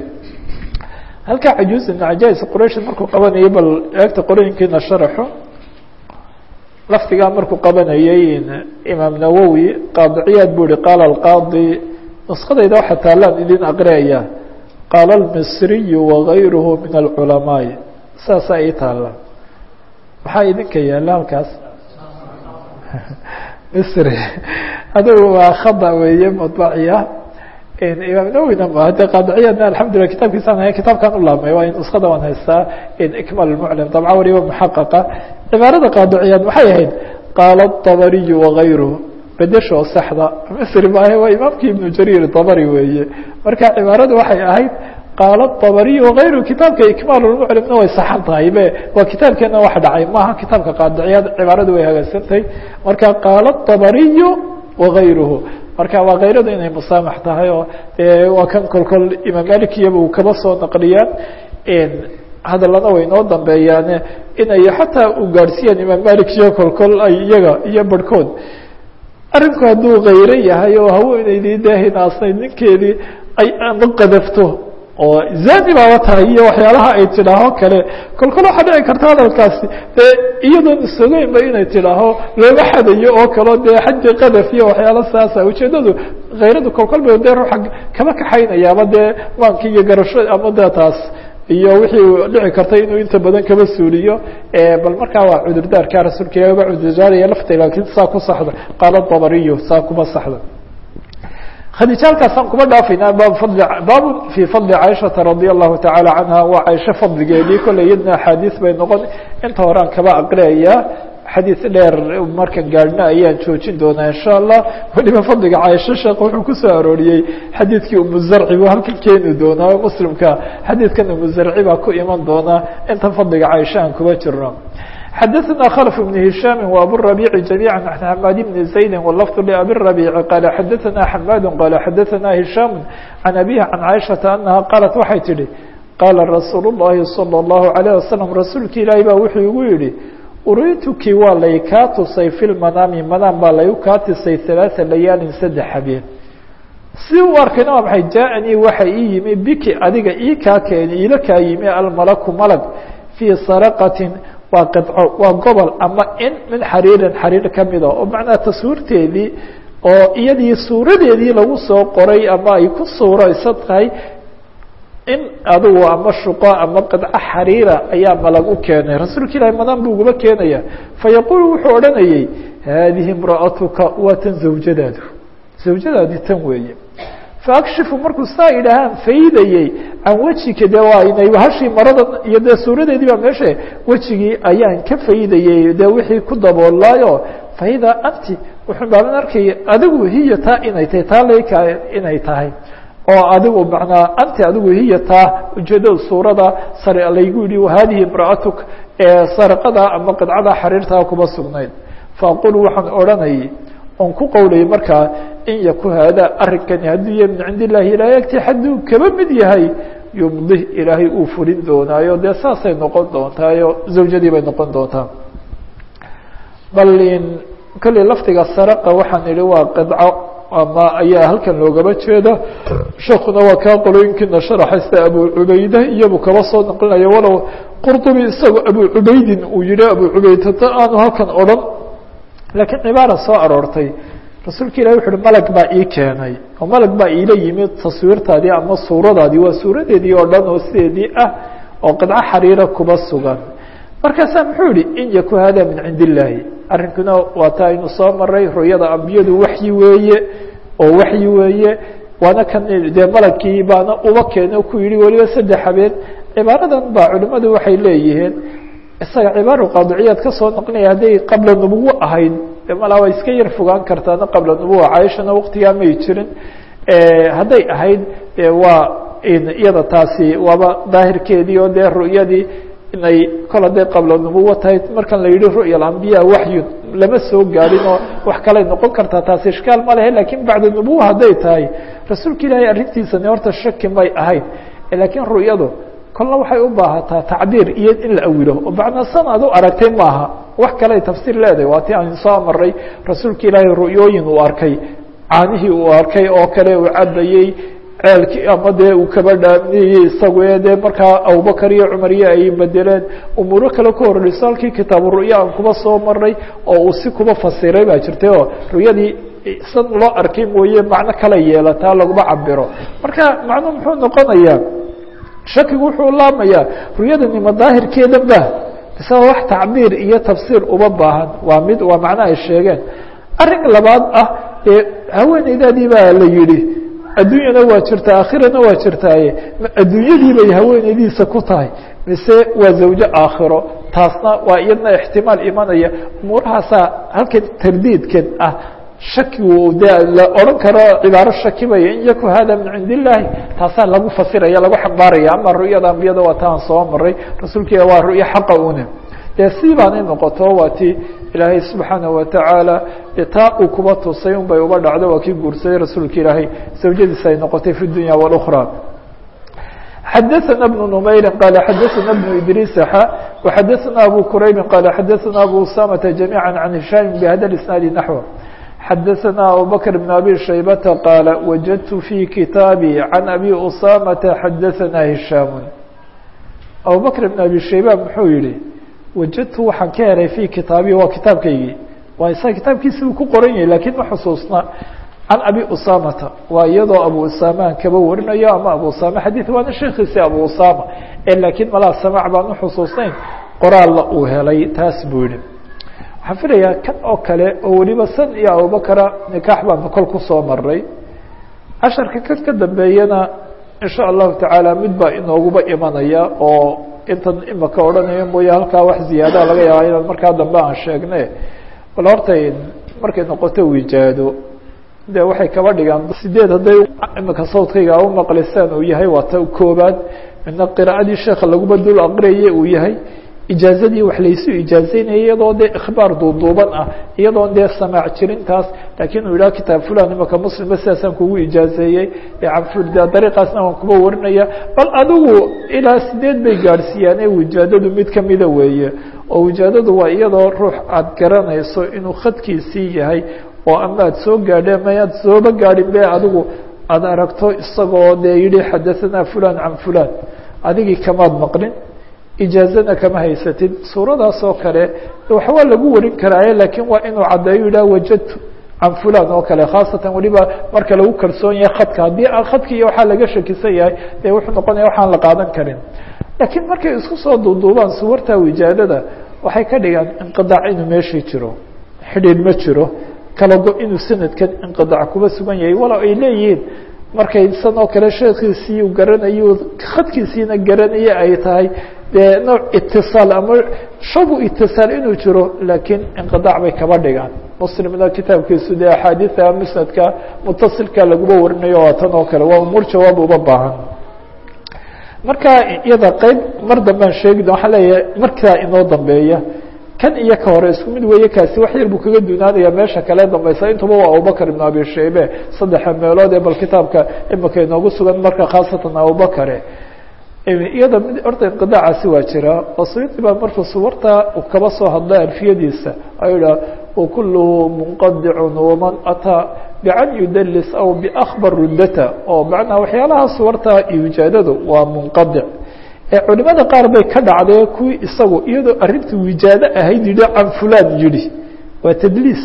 Speaker 1: halkaa cajuuz ibn cajais quraysh markuu qabanayay bal eegta qorooyinkiina sharaxo lafdigaa markuu qabanayay imaam nawowi qaadiciyaad buu ihi qaala alqaadi nuskadayda waxa taalaan idin aqriyaya qaala almisriyu wagayruhu min alculamaa'i saasaa ii taalla maxaa idinka yaalla halkaas misri adigu waa khada weeye madbaciya imaam nawowina ma de qaadiciyadna alxamdulillah kitaabkiisaan hay kitaabkaan u laabmay waa nuskada waan haystaa ikmal muclim dabca waliba muxaqaqa cibaarada qaadiciyaad maxay ahayd qaala dabariyu wagayruhu bedeshoo saxda misri maahe waa imaamkii ibnu jariir dabari weeye marka cibaaradu waxay ahayd qaala dabariy wagayru kitaabka ikmaal lmuclimna way saxan tahay be waa kitaabkeena wax dhacay maaha kitaabka qaadiciyaad cibaaradu way hagaagsantahay marka qaala dabariyu wagayruhu marka waa kayradu inay musaamax tahay oo dee waa kan kolkol imaam malikiyaba uu kaba soo naqliyaan hadalana way noo dambeeyaane inay xataa u gaadhsiiyaan imaam malik iyo kolkol ay iyaga iyo barhkood arrinku hadduu kayro yahay oo haweeneydii dee hinaasnayd ninkeedii ay ama qadafto oo zani baaba tahay iyo waxyaalaha ay tidhaaho kale kolkol waxaa dhici karta hadalkaasi dee iyadoon isogeynba inay tidhaaho looma xadayo oo kaleo dee xaddi qadaf iyo waxyaala saasa ujeedadu kayradu kolkol ba dee ruuxa kama kaxaynayaaba dee maanki iyo garasho ama de taas iyo wixii dhici karta inuu inta badan kaba suuliyo bal markaa waa cudurdaarka rasuulka ilahi uga cudurdaaraya lafta laakiin saa ku saxda qaala dabariyo saa kuma saxda khadiija halkaasaan kuma dhaafaynaa bab fadli baabu fii fadli caaishata radia allahu tacaala canha waa caaisho fadligeedii kolley iyadna axaadiis bay noqon inta horean kaba aqriyayaa xadiis dheer markan gaadhna ayaan joojin doonaa insha allah weliba fadliga caaisho sheekh wuxuu kusoo arooriyey xadiidkii umuzarci buu halkan keeni doonaa muslimka xadiidkan umuzarci baa ku iman doonaa inta fadliga caaisha aan kuba jirno xadaثna khلف بن هiشhاm وabالربيع جميعا عن حmاd بن زaيد واللفظ لأbي الربيع qال xadaثna حmاd qال xadaثna هiشhاm عن أbيه عن cائشhaةa أنهa qاaلت waxay tihi qاala رasuul الlahi صلى الlaه عليه وسلم rasuulki ilaahi ba wuxuu igu yihi urituki waa lay kaa tusay في lmanaami manaan baa laygu kaa tusay ثaلاثa layaalin saddex habeen si u arkayna waa maxay jaaءanii waxa ii yimi biki adiga ii kaa keeni iila kaa yimi almalaku malag fii saraqatin waa qidco waa gobol ama in min xariirin xariir kamida oo macnaha taswiirteedii oo iyadii suuradeedii lagu soo qoray ama ay ku suuraysan tahay in adigu ama shuqo ama qidco xariira ayaa malag u keenay rasuulka ilahi madaan buu ugaba keenaya fayaquulu wuxuu odhanayey haadihi imra'atuka waa tan zawjadaadu zawjadaadi tan weeye faakshifu markuu saa idhaahaan faydayey can wejika de waa inay hashii marada iyo dee suuradeedii baa meesha wejigii ayaan ka faydayey dee wixii ku daboolaayo faida anti wuxuu baaban arkaya adigu hiya taa inay tahay taa layka inay tahay oo adigu manaa anti adigu hiya taa ujeedada suurada sare laygu yihi hadihi imra'atuk ee sarqada ama qidcada xariirtaa kuma sugnayd faaqul waxaan odhanayay on ku qowlayay markaa in yaku haadaa arrinkani hadduu yahay min cindi illahi ilaahay agti hadduu kaba mid yahay yumdih ilaahay uu fulin doonaayo dee saasay noqon doontaayo zawjadii bay noqon doontaa bal in kolley lafdiga saraqa waxaan idhi waa qidco ama ayaa halkan loogaba jeeda sheekuna waa kaa qolooyinkiina sharaxaysta abu cubayda iyabu kaba soo naqlinaya walow qurdubi isagu abu cubaydin uu yihi abu cubaydata aanu halkan odhan laakiin cibaara soo aroortay rasuulka ilahi wuxu uhi malag baa ii keenay oo malag baa iila yimid taswiirtaadii ama suuradaadii waa suuradeedii oo dhan oo sideedii ah oo qidco xariira kuba sugan markaasaa muxuu yihi in yaku hada min cindi illaahi arrinkuna waa taa aynu soo maray ru'yada ambiyadu waxyi weeye oo waxyi weeye waana kan dee malagkii baana uba keena ku yihi weliba saddex habeen cibaaradan baa culimmadu waxay leeyihiin isaga cibaara qaadiciyaad ka soo naqlinaya hadday qabla nubuwo ahayd malaa waa iska yar fogaan kartaana qabla nubuwa caaishana waktigaa may jirin hadday ahayd waa iyada taasi waaba daahirkeedii oo dee ru'yadii inay kol hadday qabla nubuwo tahay markan la yihi ru'ya alambiya waxyu lama soo gaadhin oo wax kaley noqon kartaa taasi ishkaal ma lehe lakin bacda nubuwa hadday tahay rasuulka ilaahay arrintiisani horta shaki may ahayn lakiin ru'yadu kolna waxay u baahataa tacbiir iyo in la awilo oo macnaa san ad u aragtay maaha wax kale ay tafsiir leedahay waa ti aan soo maray rasuulka ilaahay ru'yooyin uu arkay caanihii uu arkay oo kale uu cabayey ceelkii ama dee uu kaba dhaamiyey isagu ee dee markaa abubakar iyo cumar iyo ay bedeleen umuuro kale ka horeyso halkii kitaabu ru'ya aan kuba soo maray oo uu si kuba fasiray baa jirtay oo ru'yadii san loo arkay mooye macno kala yeelataa laguma cabiro marka macnuu muxuu noqonayaa shakigu wuxuu laamayaa ru'yadani ma daahirkeedan ba isagoo wax tacbiir iyo tafsiir uma baahan waa mid waa macno ay sheegeen arrin labaad ah ee haweeneydaadii baa la yihi adduunyana waa jirtaa aakhirana waa jirtaaye adduunyadii bay haweeneydiisa ku tahay mise waa zawjo aakhiro taasna waa iyadna ixtimaal imanaya umuurahaasaa halkan tardiidkan ah shakigu de la odhan karo cibaaro shakibaya in yaku hada min cindi illaahi taasaa lagu fasiraya lagu xambaaraya ama ru'yada ambiyada waa taan soo maray rasuulka waa ru'yo xaqa une dee si baanay noqoto waa ti ilaahay subxaanaه watacaala taa uu kuba tusay un bay uba dhacdo waa kii guursaday rasuulka ilaahay zawjadiisa ay noqotay fi dunya wاlأkrى xadaثna بن نmayri qala xadaثna بن idriis xa وxadaثna abu quraybi qala xadaثna abu usamata جamيعا عan هisham bhada isnaadi naحو xadaثna abubakr بn abi shaybata qaala wajadtu fي kitaabi can abi usamata xadaثna hishaam abubakr bn abi shayba muxuu yihi wajadtu waxaan ka helay fi kitaabi waa kitaabkaygii waa isaga kitaabkiisi uu ku qoran yahay lakiin ma xusuusna can abi usamata waa iyadoo abu usamaan kaba warinayo ama abu usama xadiid waana sheekiisi abu usama e laakiin malaa samac baan uxusuusnayn qoraalla uu helay taas buu yihi waxaan filayaa kan oo kale oo weliba san iyo abubakra nikaax baanu kol kusoo maray casharka kan ka dambeeyana insha allahu tacaala mid baa inooguba imanaya oo intan imaka odhanayo mooye halkaa wax ziyaadaha laga yaaba inaan markaa dambe aan sheegne bal horta markay noqoto wijaado de waxay kaba dhigaan sideed hadday imika sawdkayga u maqlisaan uu yahay waa ta koobaad midna qiraaadii sheeka laguba dul aqriyaye uu yahay ijaazadii wax laysu ijaazeynaya iyadoo dee ikhbaar duuduuban ah iyadoon dee samaac jirintaas laakiin uu yidhaha kitaab fulan imaka muslimba sidaasaan kugu ijaazeeyey dariiqaasna waan kuba warinaya bal adigu ilaa sideed bay gaadhsiiyaane wijaadadu mid kamida weeye oo wijaadadu waa iyadoo ruux aada garanayso inuu khadkiisii yahay oo ama aad soo gaadhe ama aad sooba gaadhin be adigu aada aragto isagoo dee yihi xadaثana fulan can fulan adigii kamaad maqlin ijaazana kama haysatid suuradaas oo kale waxbaa lagu warin karaaye lakiin waa inuu caddeeyo yidhah wajadtu can fulan oo kale khaasatan weliba marka lagu kalsoon yahay khadka haddii aan khadki iyo waxaa laga shakisan yahay dee wuxuu noqonaya waxaan la qaadan karin laakiin markay isku soo duuduubaan suwarta wijaadada waxay ka dhigaan inqidaac inuu meeshii jiro xidhiid ma jiro kala go inuu sanadkan inqidaac kuba sugan yahay walow ay leeyihiin markay san oo kale sheekiisii garanayo khadkiisiina garanaya ay tahay dee nooc itiصaal ama shabu itiصaal inuu jiro laakiin inqidaac bay kaba dhigaan muslimna kitaabkiisu dee axaadiثa musnadka mutasilka laguba warinayo waa tan oo kale waa umuur jawaab uba baahan marka iyada qeyb mar dambaan sheegi waxaa leeyahay markaa inoo dambeeya kan iyo ka hore isku mid weeye kaasi wax yar buu kaga dunaanaya meesha kale dambaysa intuba waa abubakr ibn abi shaybe saddexa meelood ee bal kitaabka imika inoogu sugan marka khaasatan abubakare iyada mid horta inqidaacaasi waa jira oo suyuudi baa markuu suwarta kaba soo hadlay alfiyadiisa ayuu idhaha wakuluhu munqadicun waman ataa bican yudalis aw biakbar ruddata oo macnaa waxyaalaha suwarta iyo wijaadadu waa munqadic culimada qaar bay ka dhacdee kuwii isagu iyadoo arrinta wijaado ahayd yidhi can fulan yidhi waa tadliis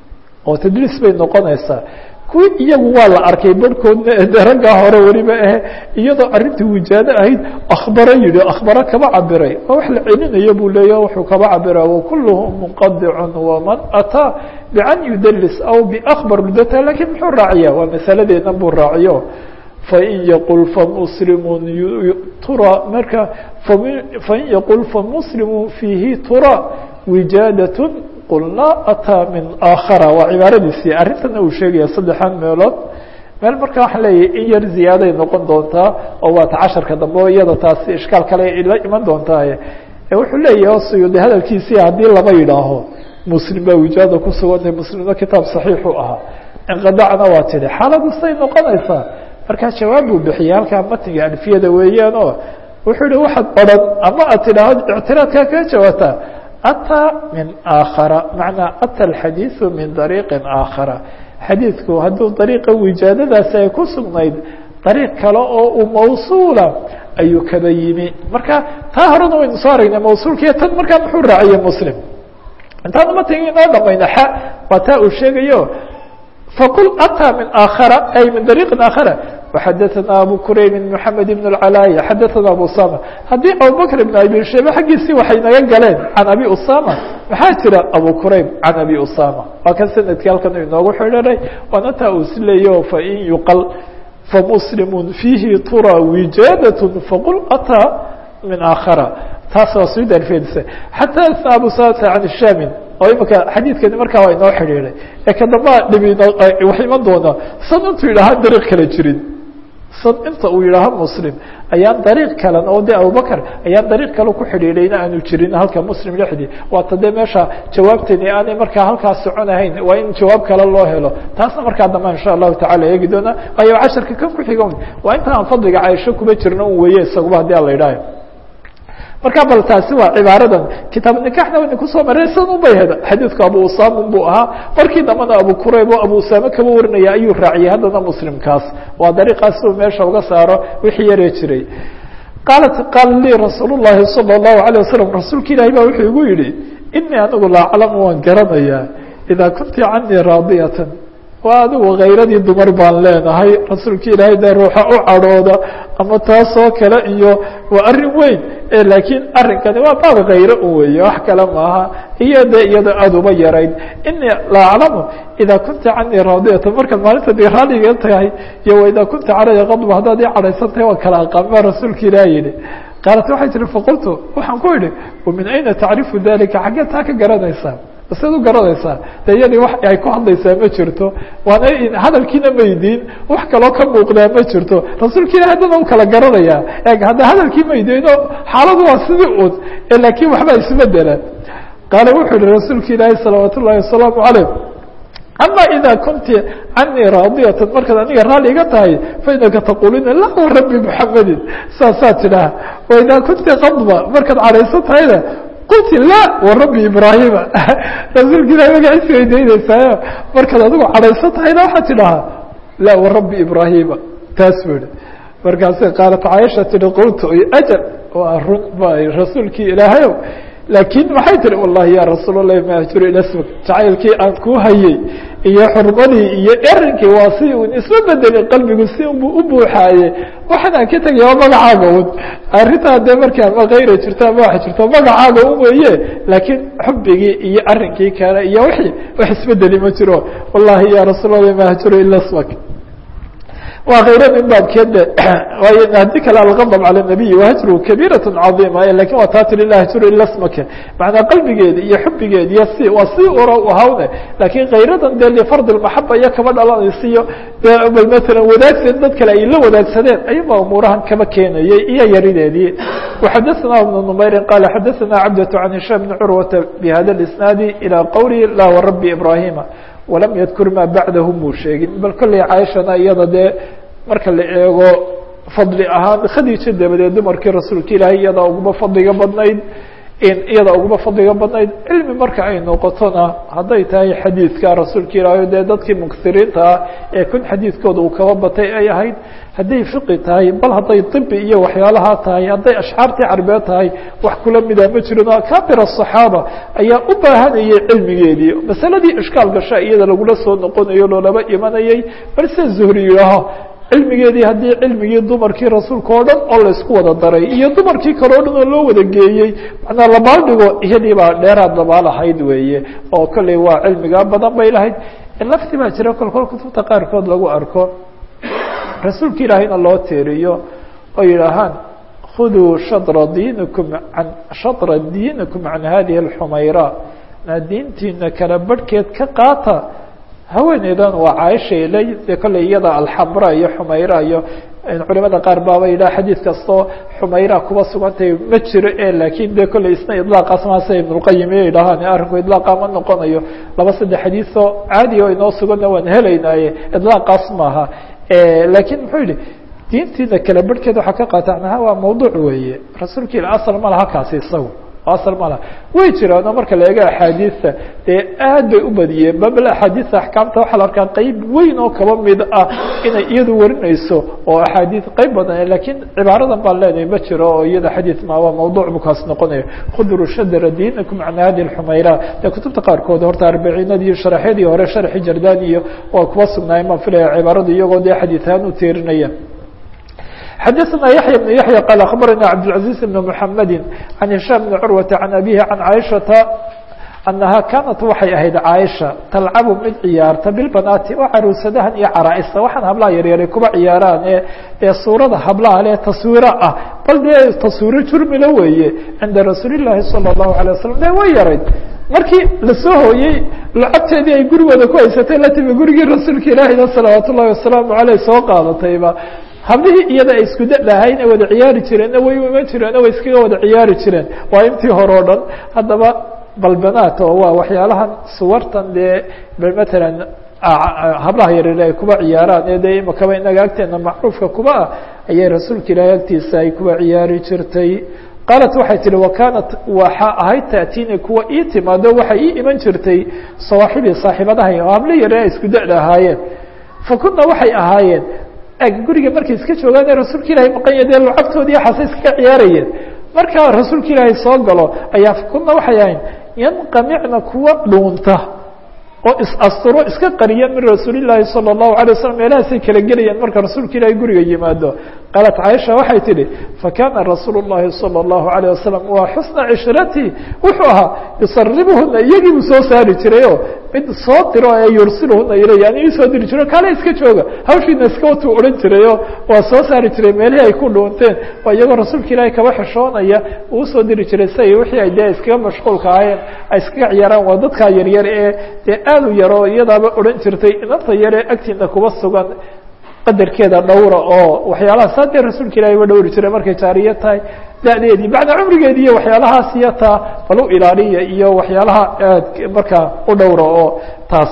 Speaker 1: oo tadliis bay noqonaysaa kuwii iyagu waa la arkay barhkoodna de raggaa hore weliba ahe iyadoo arrinta wijaado ahayd akhbaro yidhi akhbaro kaba cabiray waa wax la celinayo buu leeyaha wuxuu kaba cabira wakuluhum munqadicun waman ataa bican yudalis aw biakbar ludata lakiin muxuu raaciya waa masaladeedna buu raaciyo fain yaqul famuslimu tura marka fain yaqul famuslimu fiihi tura wijaadat qulnaa ataa min aakhara waa cibaaradiisii arrintana uu sheegaya saddexan meelood meel marka waxaan leeyahay in yar ziyaaday noqon doontaa oo waata casharka dambe o iyada taasi ishkaal kale la iman doontaa wuxuu leeyahay suyuudi hadalkiisii haddii lama yidhaaho muslim baa wijaada ku sugantay muslimna kitaab saxiixu ahaa inqidacna waa tidhi xaaladu say noqonaysaa markaa jawaab buu bixiyey halkaa matniga alfiyada weeyaan oo wuxuu yihi waxaad odhan ama aad tidhaahdo ictiraadkaa kaga jawaabtaa ataa min aakhara macnaa ata alxadiiثu min dariiqin aakhara xadiidku hadduu dariiqa wijaadadaasi ay ku sugnayd dariiq kale oo uu mawsuula ayuu kaba yimi marka taa horena waynu soo aragnay mawsuulkiiyo tan markaa muxuu raaciyey muslim intaanu matniga inoo dhamayna xa waa taa uu sheegayo faqul atىa min aakhara ay min dariiqin aakhara waxadaثana abu kurayb mحamed ibn اcalaya xadaثana abu usama haddii abubakr ibn abi shaybe xaggiisii waxay naga galeen can abi usama maxaa jira abu kurayb can abi usama waa kan sanadkii halkan inoogu xidhanay waana taa uu si leeyaho fain yuqal famuslimu fiihi tura wijaadaة faqul atىa min aakhara taas waa sud alfedisa xataa abu salata can shamin oo imika xadiidkani markaa waa inoo xidhiiday ee ka dambaa dhibi wax iman doona san intuu yidhaaha dariiq kale jirin san inta uu yidhaaho muslim ayaan dariiq kalan oo de abubakr ayaan dariiq kale ku xidhiidhayna aanu jirin halka muslim dhexdii waata dee meesha jawaabtani aanay markaa halkaas soconahayn waa in jawaab kale loo helo taasna markaa dambe insha allahu tacala eegi doona waayo casharka kan ku xiga waa inta aan fadliga caaisho kuma jirno un weeye isaguba haddii aan la idhaayo marka bal taasi waa cibaaradan kitaab nikaxna wayna kusoo marray san un bay heda xadiidku abu usaamun buu ahaa markii dambana abu kurayb oo abu usaame kaba warinaya ayuu raaciyay haddana muslimkaas waa dariiqaas uu meesha uga saaro wixii yaree jiray qaalat qaala lii rasuul llahi salى الlahu عalيه wasalam rasuulka ilaahi baa wuxuu igu yihi inii anigu la aclamu waan garanayaa idaa kunti canii raadiyatan waa adigu khayradii dumar baan leenahay rasuulka ilaahay dee ruuxa u cadhooda ama taasoo kale iyo waa arrin weyn laakiin arrinkani waa baab khayro un weeye wax kale maaha iyo de iyada aada uma yarayd inii la aclamu idaa kunta canii raadiyatan markaad maalinta dee raaliga tahay iyo wa idaa kunta calaya qadba haddaad ii cadhaysan tahay waa kala aqaan baa rasuulka ilaah yihi qaalat waxay tihi faqultu waxaan ku idhi wamin ayna tacrifu dalika xaggee taa ka garanaysaa siad u garanaysaa de iyadii wax ay ku hadlaysaa ma jirto waana hadalkiina maydiin wax kaloo ka muuqdaa ma jirto rasuulka ilahi haddana u kala garanayaa e hadda hadalkii maydiino xaaladu waa sidii un laakiin waxbaa isbedela qaala wuxuu yihi rasuulka ilaahi salawaat ullahi wasalaamu calayh ama ida kunti canii raadiyatan markaad aniga raalli iga tahay fainaka taqulina la rabbi muxamedin saasaa tidhaah waidaa kunti qadba markaad cadhaysan tahayna qulti la warabbi ibraahima rasuulka ilahi magaciisa weydaynaysayo markaad adigu cadhaysan tahayna waxaad tidhahaa la warabbi ibraahima taas bu ihi markaasay qaalat caaisha tihi qultu ajal waa run ba rasuulkii ilaahayow laakiin maxay tihi wallahi ya rasuul allahi ma ajuru ila smk jacaylkii aan kuu hayey iyo xurmadii iyo erinkii waa si un isma bedelin qalbigu si unbu u buuxaaye waxaan aan ka tegaya waa magacaaga un arrintaa dee markaa ma kayra jirto ama wax jirto magacaaga un weeye laakiin xubigii iyo arinkii kale iyo wixii wax isbedeli ma jiro wallahi ya rasuul allahi ma ajuru ila smak waa khayra min baabkeede waayo haddii kale algadb calى الnabiy wahajru kabiiraة caظima lakin waa taa tiri la hajru ila smake macnaa qalbigeedi iyo xubigeedi iyo si waa si ura ahawne lakin khayradan dee lifard اmaxaba iyo kaba dhalanaysiyo bal mala wadaagsan dad kale ay la wadaagsadeen ayaba umuurahan kaba keenayay iyo yarideedii وxadaثna بن نmayri qala xadaثna cabdة عan هisham بn curwata bhada الاسnaadi ilى qowli la wrabi ibrahima walam yadkur maa bacdahu muu sheegin bal kolley caaishana iyada dee marka la eego fadli ahaan khadiija dabadeed dumarkii rasuulka ilaahay iyadaa uguma fadliga badnayd iyada uguma fadliga badnayd cilmi marka ay noqotona hadday tahay xadiidka rasuulka ilaahay dee dadkii muksiriinta ah ee kun xadiidkooda uu kaba batay ay ahayd hadday fiqi tahay bal hadday tibi iyo waxyaalaha tahay hadday ashcaartii carbeed tahay wax kula mida ma jirin akabir aلصaxaaba ayaa u baahanayay cilmigeedii masaladii ishkaal gasha iyada lagula soo noqonayo loolaba imanayay bal sida zuhri yidhaaho cilmigeedii haddii cilmigii dumarkii rasuulka oo dhan oo laysku wada daray iyo dumarkii kale o dhan oo loo wada geeyey macnaa labaaldhigo iyadii baa dheeraad labaalahayd weeye oo kolley waa cilmigaa badan bay lahayd lafti baa jira kolkol kutubta qaarkood lagu arko rasuulka ilaahayna loo teeriyo oo yidhaahaan khuduu shadra diinikum an shadra diinikum can hadihi alxumayra na diintiina kala barhkeed ka qaata haweeneydan waa caaisha ilay dee kolley iyada alxamra iyo xumayra iyo culimada qaar baaba yidhaha xadiid kastoo xumayra kuba sugantay ma jiro e laakiin de kolley isna idlaaqaas maase ibnulqayim iyo yidhahaan arrinku idlaaqa ma noqonayo laba saddex xadiisoo caadi oo inoo suganna waan helaynaaye idlaaqaas maaha lakiin muxuu yihi diintiina kala barhkeed waxaa ka qaatanaha waa mawduuc weeye rasuulka ila asal ma laha kaasi isagu asal ma laha way jiraano marka la eego axaadiista dee aad bay u badiyeen babal axaadiista axkaamta waxaa la arkaa qeyb weyn oo kaba mid ah inay iyadu warinayso oo axaadiis qeyb badan lakiin cibaaradan baan leenahay ma jiro oo iyada xadiis ma waa mawduuc bukaas noqonayo khudru shadra diinakum can hadi lxumayra dee kutubta qaarkood horta arbiciinadii sharaxyadii hore sharxi jardaan iyo waa kuwa sugnaayeen baan filaya cibaaradu iyagoo dee xadiisahaan u teerinaya xadaثna yaحyى بن yaحyى qال aخbarana cabdالعaزيز بن محamedi عan هiشhام بن curwaةa عan abihi عan caiشhaةa أnaha kanat waxay ahayd caaisha talcabu mid ciyaarta bilbanaati oo caruusadahan iyo caraa'ista waxaan hablaha yaryaray kuba ciyaaraan ee ee suurada hablaha le taswiiro ah bal dee taswiiro jurmila weeye cinda rasuuli الlahi salى الlahu عalيه wasalam de way yarayd markii lasoo hooyey lacabteedii ay gurigooda ku haysatay la timi gurigii rasuulka ilaahina salawaat ullahi wasalaamu aleyh soo qaadatayba hablihii iyada ay isku dalahayn ay wada ciyaari jireenna way iman jireenna way iskaga wada ciyaari jireen waa intii hore o dhan haddaba balbanaat oo waa waxyaalahan suwartan dee matalan hablaha yaryar ay kuba ciyaaraan ee dee imakaba inaga agteena macruufka kuba ah ayay rasuulka ilaahay agtiisa ay kuba ciyaari jirtay qaalat waxay tihi wakanat waxa ahayd taatiini kuwa ii timaado waxay ii iman jirtay sawaaxibii saaxiibadahay oo hablo yare ay isku da-da ahaayeen fakuna waxay ahaayeen eg guriga markay iska joogaan ee rasuulka ilaahay maqanya dee lucabtoodii xasay iskaga ciyaarayeen markaa rasuulka ilaahay soo galo ayaa fakuna waxay ahayn yanqamicna kuwa dhuunta oo is-asturo iska qariya min rasuuli llaahi salى الlahu alay waslm meelahaasay kala gelayeen marka rasuulka ilaahay guriga yimaado qaalat caaisha waxay tidhi fakana rasuul الlahi salى الlahu عalيه wasalam waa xusna cishratii wuxuu ahaa yusaribuhuna iyagii buu soo saari jiray o mid soo diro ee yursiluhuna ilay yani ii soo diri jiro kale iska jooga hawshiina iska watuu odhan jirayo waa soo saari jiray meelihii ay ku dhuunteen waa iyagoo rasuulka ilaahay kaba xishoonaya uu usoo diri jiray si ay wixii ay dee iskaga mashquulka ahaayeen ay iskaga ciyaaraan waa dadkaa yaryar ee dee aad u yaro iyadaaba odhan jirtay inanta yare agtiina kuba sugan qadarkeeda dhowra oo waxyaalaha saa dee rasuulka ilahay ba dhowri jiray markay jaariya tahay da-deedii bacda cumrigeedi iyo waxyaalahaas iyo taa bal u ilaaliya iyo waxyaalaha aad markaa u dhowra oo taas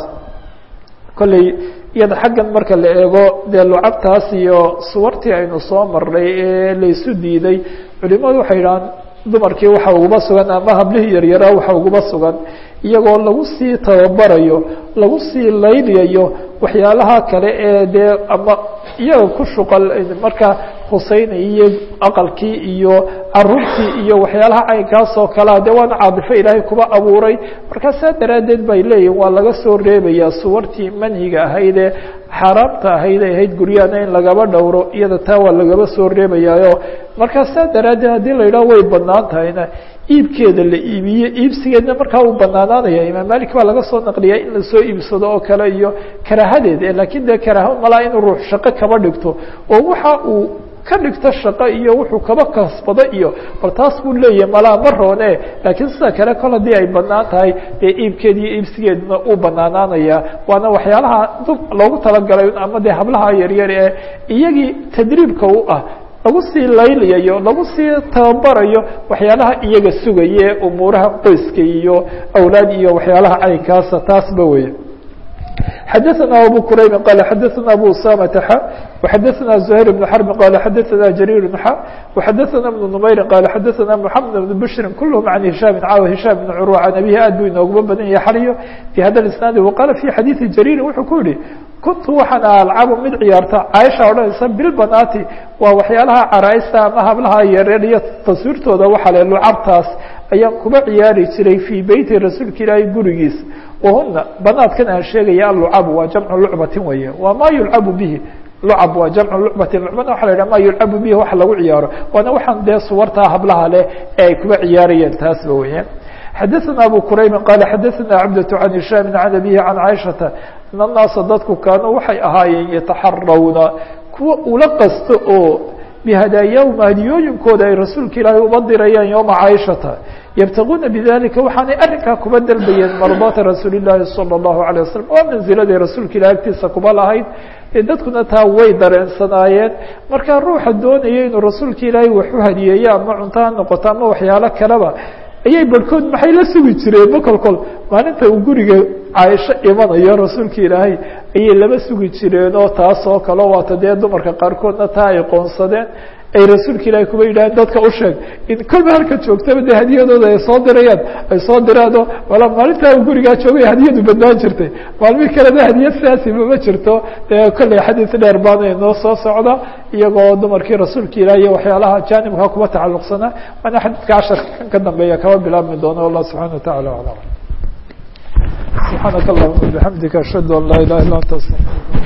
Speaker 1: kolley iyada xaggan marka la eego dee lucabtaas iyo suwartii aynu soo marnay ee laysu diiday culimadu waxay idhahaan dumarkii waxa uguba sugan ama hablihii yaryaraa waxa uguba sugan iyagoo lagu sii tababarayo lagu sii layliyayo waxyaalaha kale ee dee ama iyaga ku shuqal markaa huseynay iyo aqalkii iyo caruurtii iyo waxyaalaha caynkaas oo kalea dee waana caadifo ilaahay kuba abuuray markaa saa daraaddeed bay leeyihin waa laga soo reebayaa suwartii manhiga ahayd ee xaaraamta ahayd ay ahayd guryahana in lagaba dhowro iyada taa waa lagaba soo reebayaayo markaa saa daraaddeed haddii la yidhaho way banaan tahayna iibkeeda la iibiye iibsigeedna markaa uu banaanaanaya imaam malik baa laga soo naqliyaa in lasoo iibsado oo kale iyo karaahadeed lakin dee karaaha malaa inuu ruux shaqo kaba dhigto oo waxa uu ka dhigto shaqo iyo wuxuu kaba kasbado iyo bal taas buu leeyahay malaa ma roone laakiin sida kale kol haddii ay banaan tahay dee iibkeed iyo iibsigeedna uu banaanaanaya waana waxyaalaha loogu talagalay ama dee hablaha yaryar ee iyagii tadriibka u ah lagu sii laylayayo lagu sii tababarayo waxyaalaha iyaga sugaye umuuraha qoyska iyo awlaad iyo waxyaalaha caynkaasa taasba wey xadaثna abu quraybi qal xadaثna abu usamata xa وxadaثna زhayr بن xrb qal xadaثna jrيr xa وxadaثna بن نmayri qal xadaثna mحamed بن bshri kulhm عan هisham caaw hisham بن curwa can abihi aad buu inooguma badan yahay xaliyo fi hada isnaadi waqala fi xadiiثi jrيri wuxuu ku yihi kuntu waxaan alcabu mid ciyaarta caaisha odhanaysa bilbanaati waa waxyaalaha caraaista ama hablaha yareer iyo taswiirtooda waxa le lucabtaas ayaan kuba ciyaari jiray fii beyti rasuulka ilaahay gurigiis wahuna banaadkan aan sheegaya alucabu waa jamcu lucbatin weeye waa ma yulcabu bihi lucab waa jamcu lucbatin lucbana waxa la yidhaha ma yulcabu bihi wax lagu ciyaaro waana waxaan dee suwartaa hablaha leh ee ay kuba ciyaarayeen taasba weye xadaثna abu quraybi qal xadaثna cabdة can hishaami can abihi can caiشhaةa in الnaasa dadku kaanuu waxay ahaayeen yataxarawna kuwa ula qasto oo bihadaayahum hadiyooyinkooda ay rasuulka ilaahay uba dirayaan yowma caaishata yabtaguuna bidalika waxaanay arrinkaa kuba dalbayeen mardaata rasuuli llaahi salى الlahu عalيه wasalam waa manziladay rasuulka ilahi agtiisa kuba lahayd ee dadkuna taa way dareensanaayeen markaa ruuxa doonaya inuu rasuulka ilaahay wax u hadiyeeyo ama cunto ha noqoto ama waxyaalo kaleba ayay barhkood maxay la sugi jireen bokolkol maalinta uu guriga caaisho imanayo rasuulka ilaahay ayay laba sugi jireen oo taas oo kale waata dee dumarka qaarkoodna taa ay qoonsadeen ay rasuulka ilaahay kuba yidhaaheen dadka u sheeg in kolba halka joogtaba dee hadiyadooda ay soo dirayaan ay soo diraano wala maalintaa uu gurigaa joogay hadiyadu badnaan jirtay maalmihii kalena hadiyad sidaasi mama jirto dee kolley xadiis dheer baana inoo soo socda iyagoo dumarkii rasuulka ilaah iyo waxyaalaha jaanibka kuba tacalluqsanaa waana xadiidka casharka kan ka dambeeya kaba bilaabmi doono allah subxana watacala aclam subxaanaka allahuma bixamdika ashhadu an laa ilaha illa anta astaqir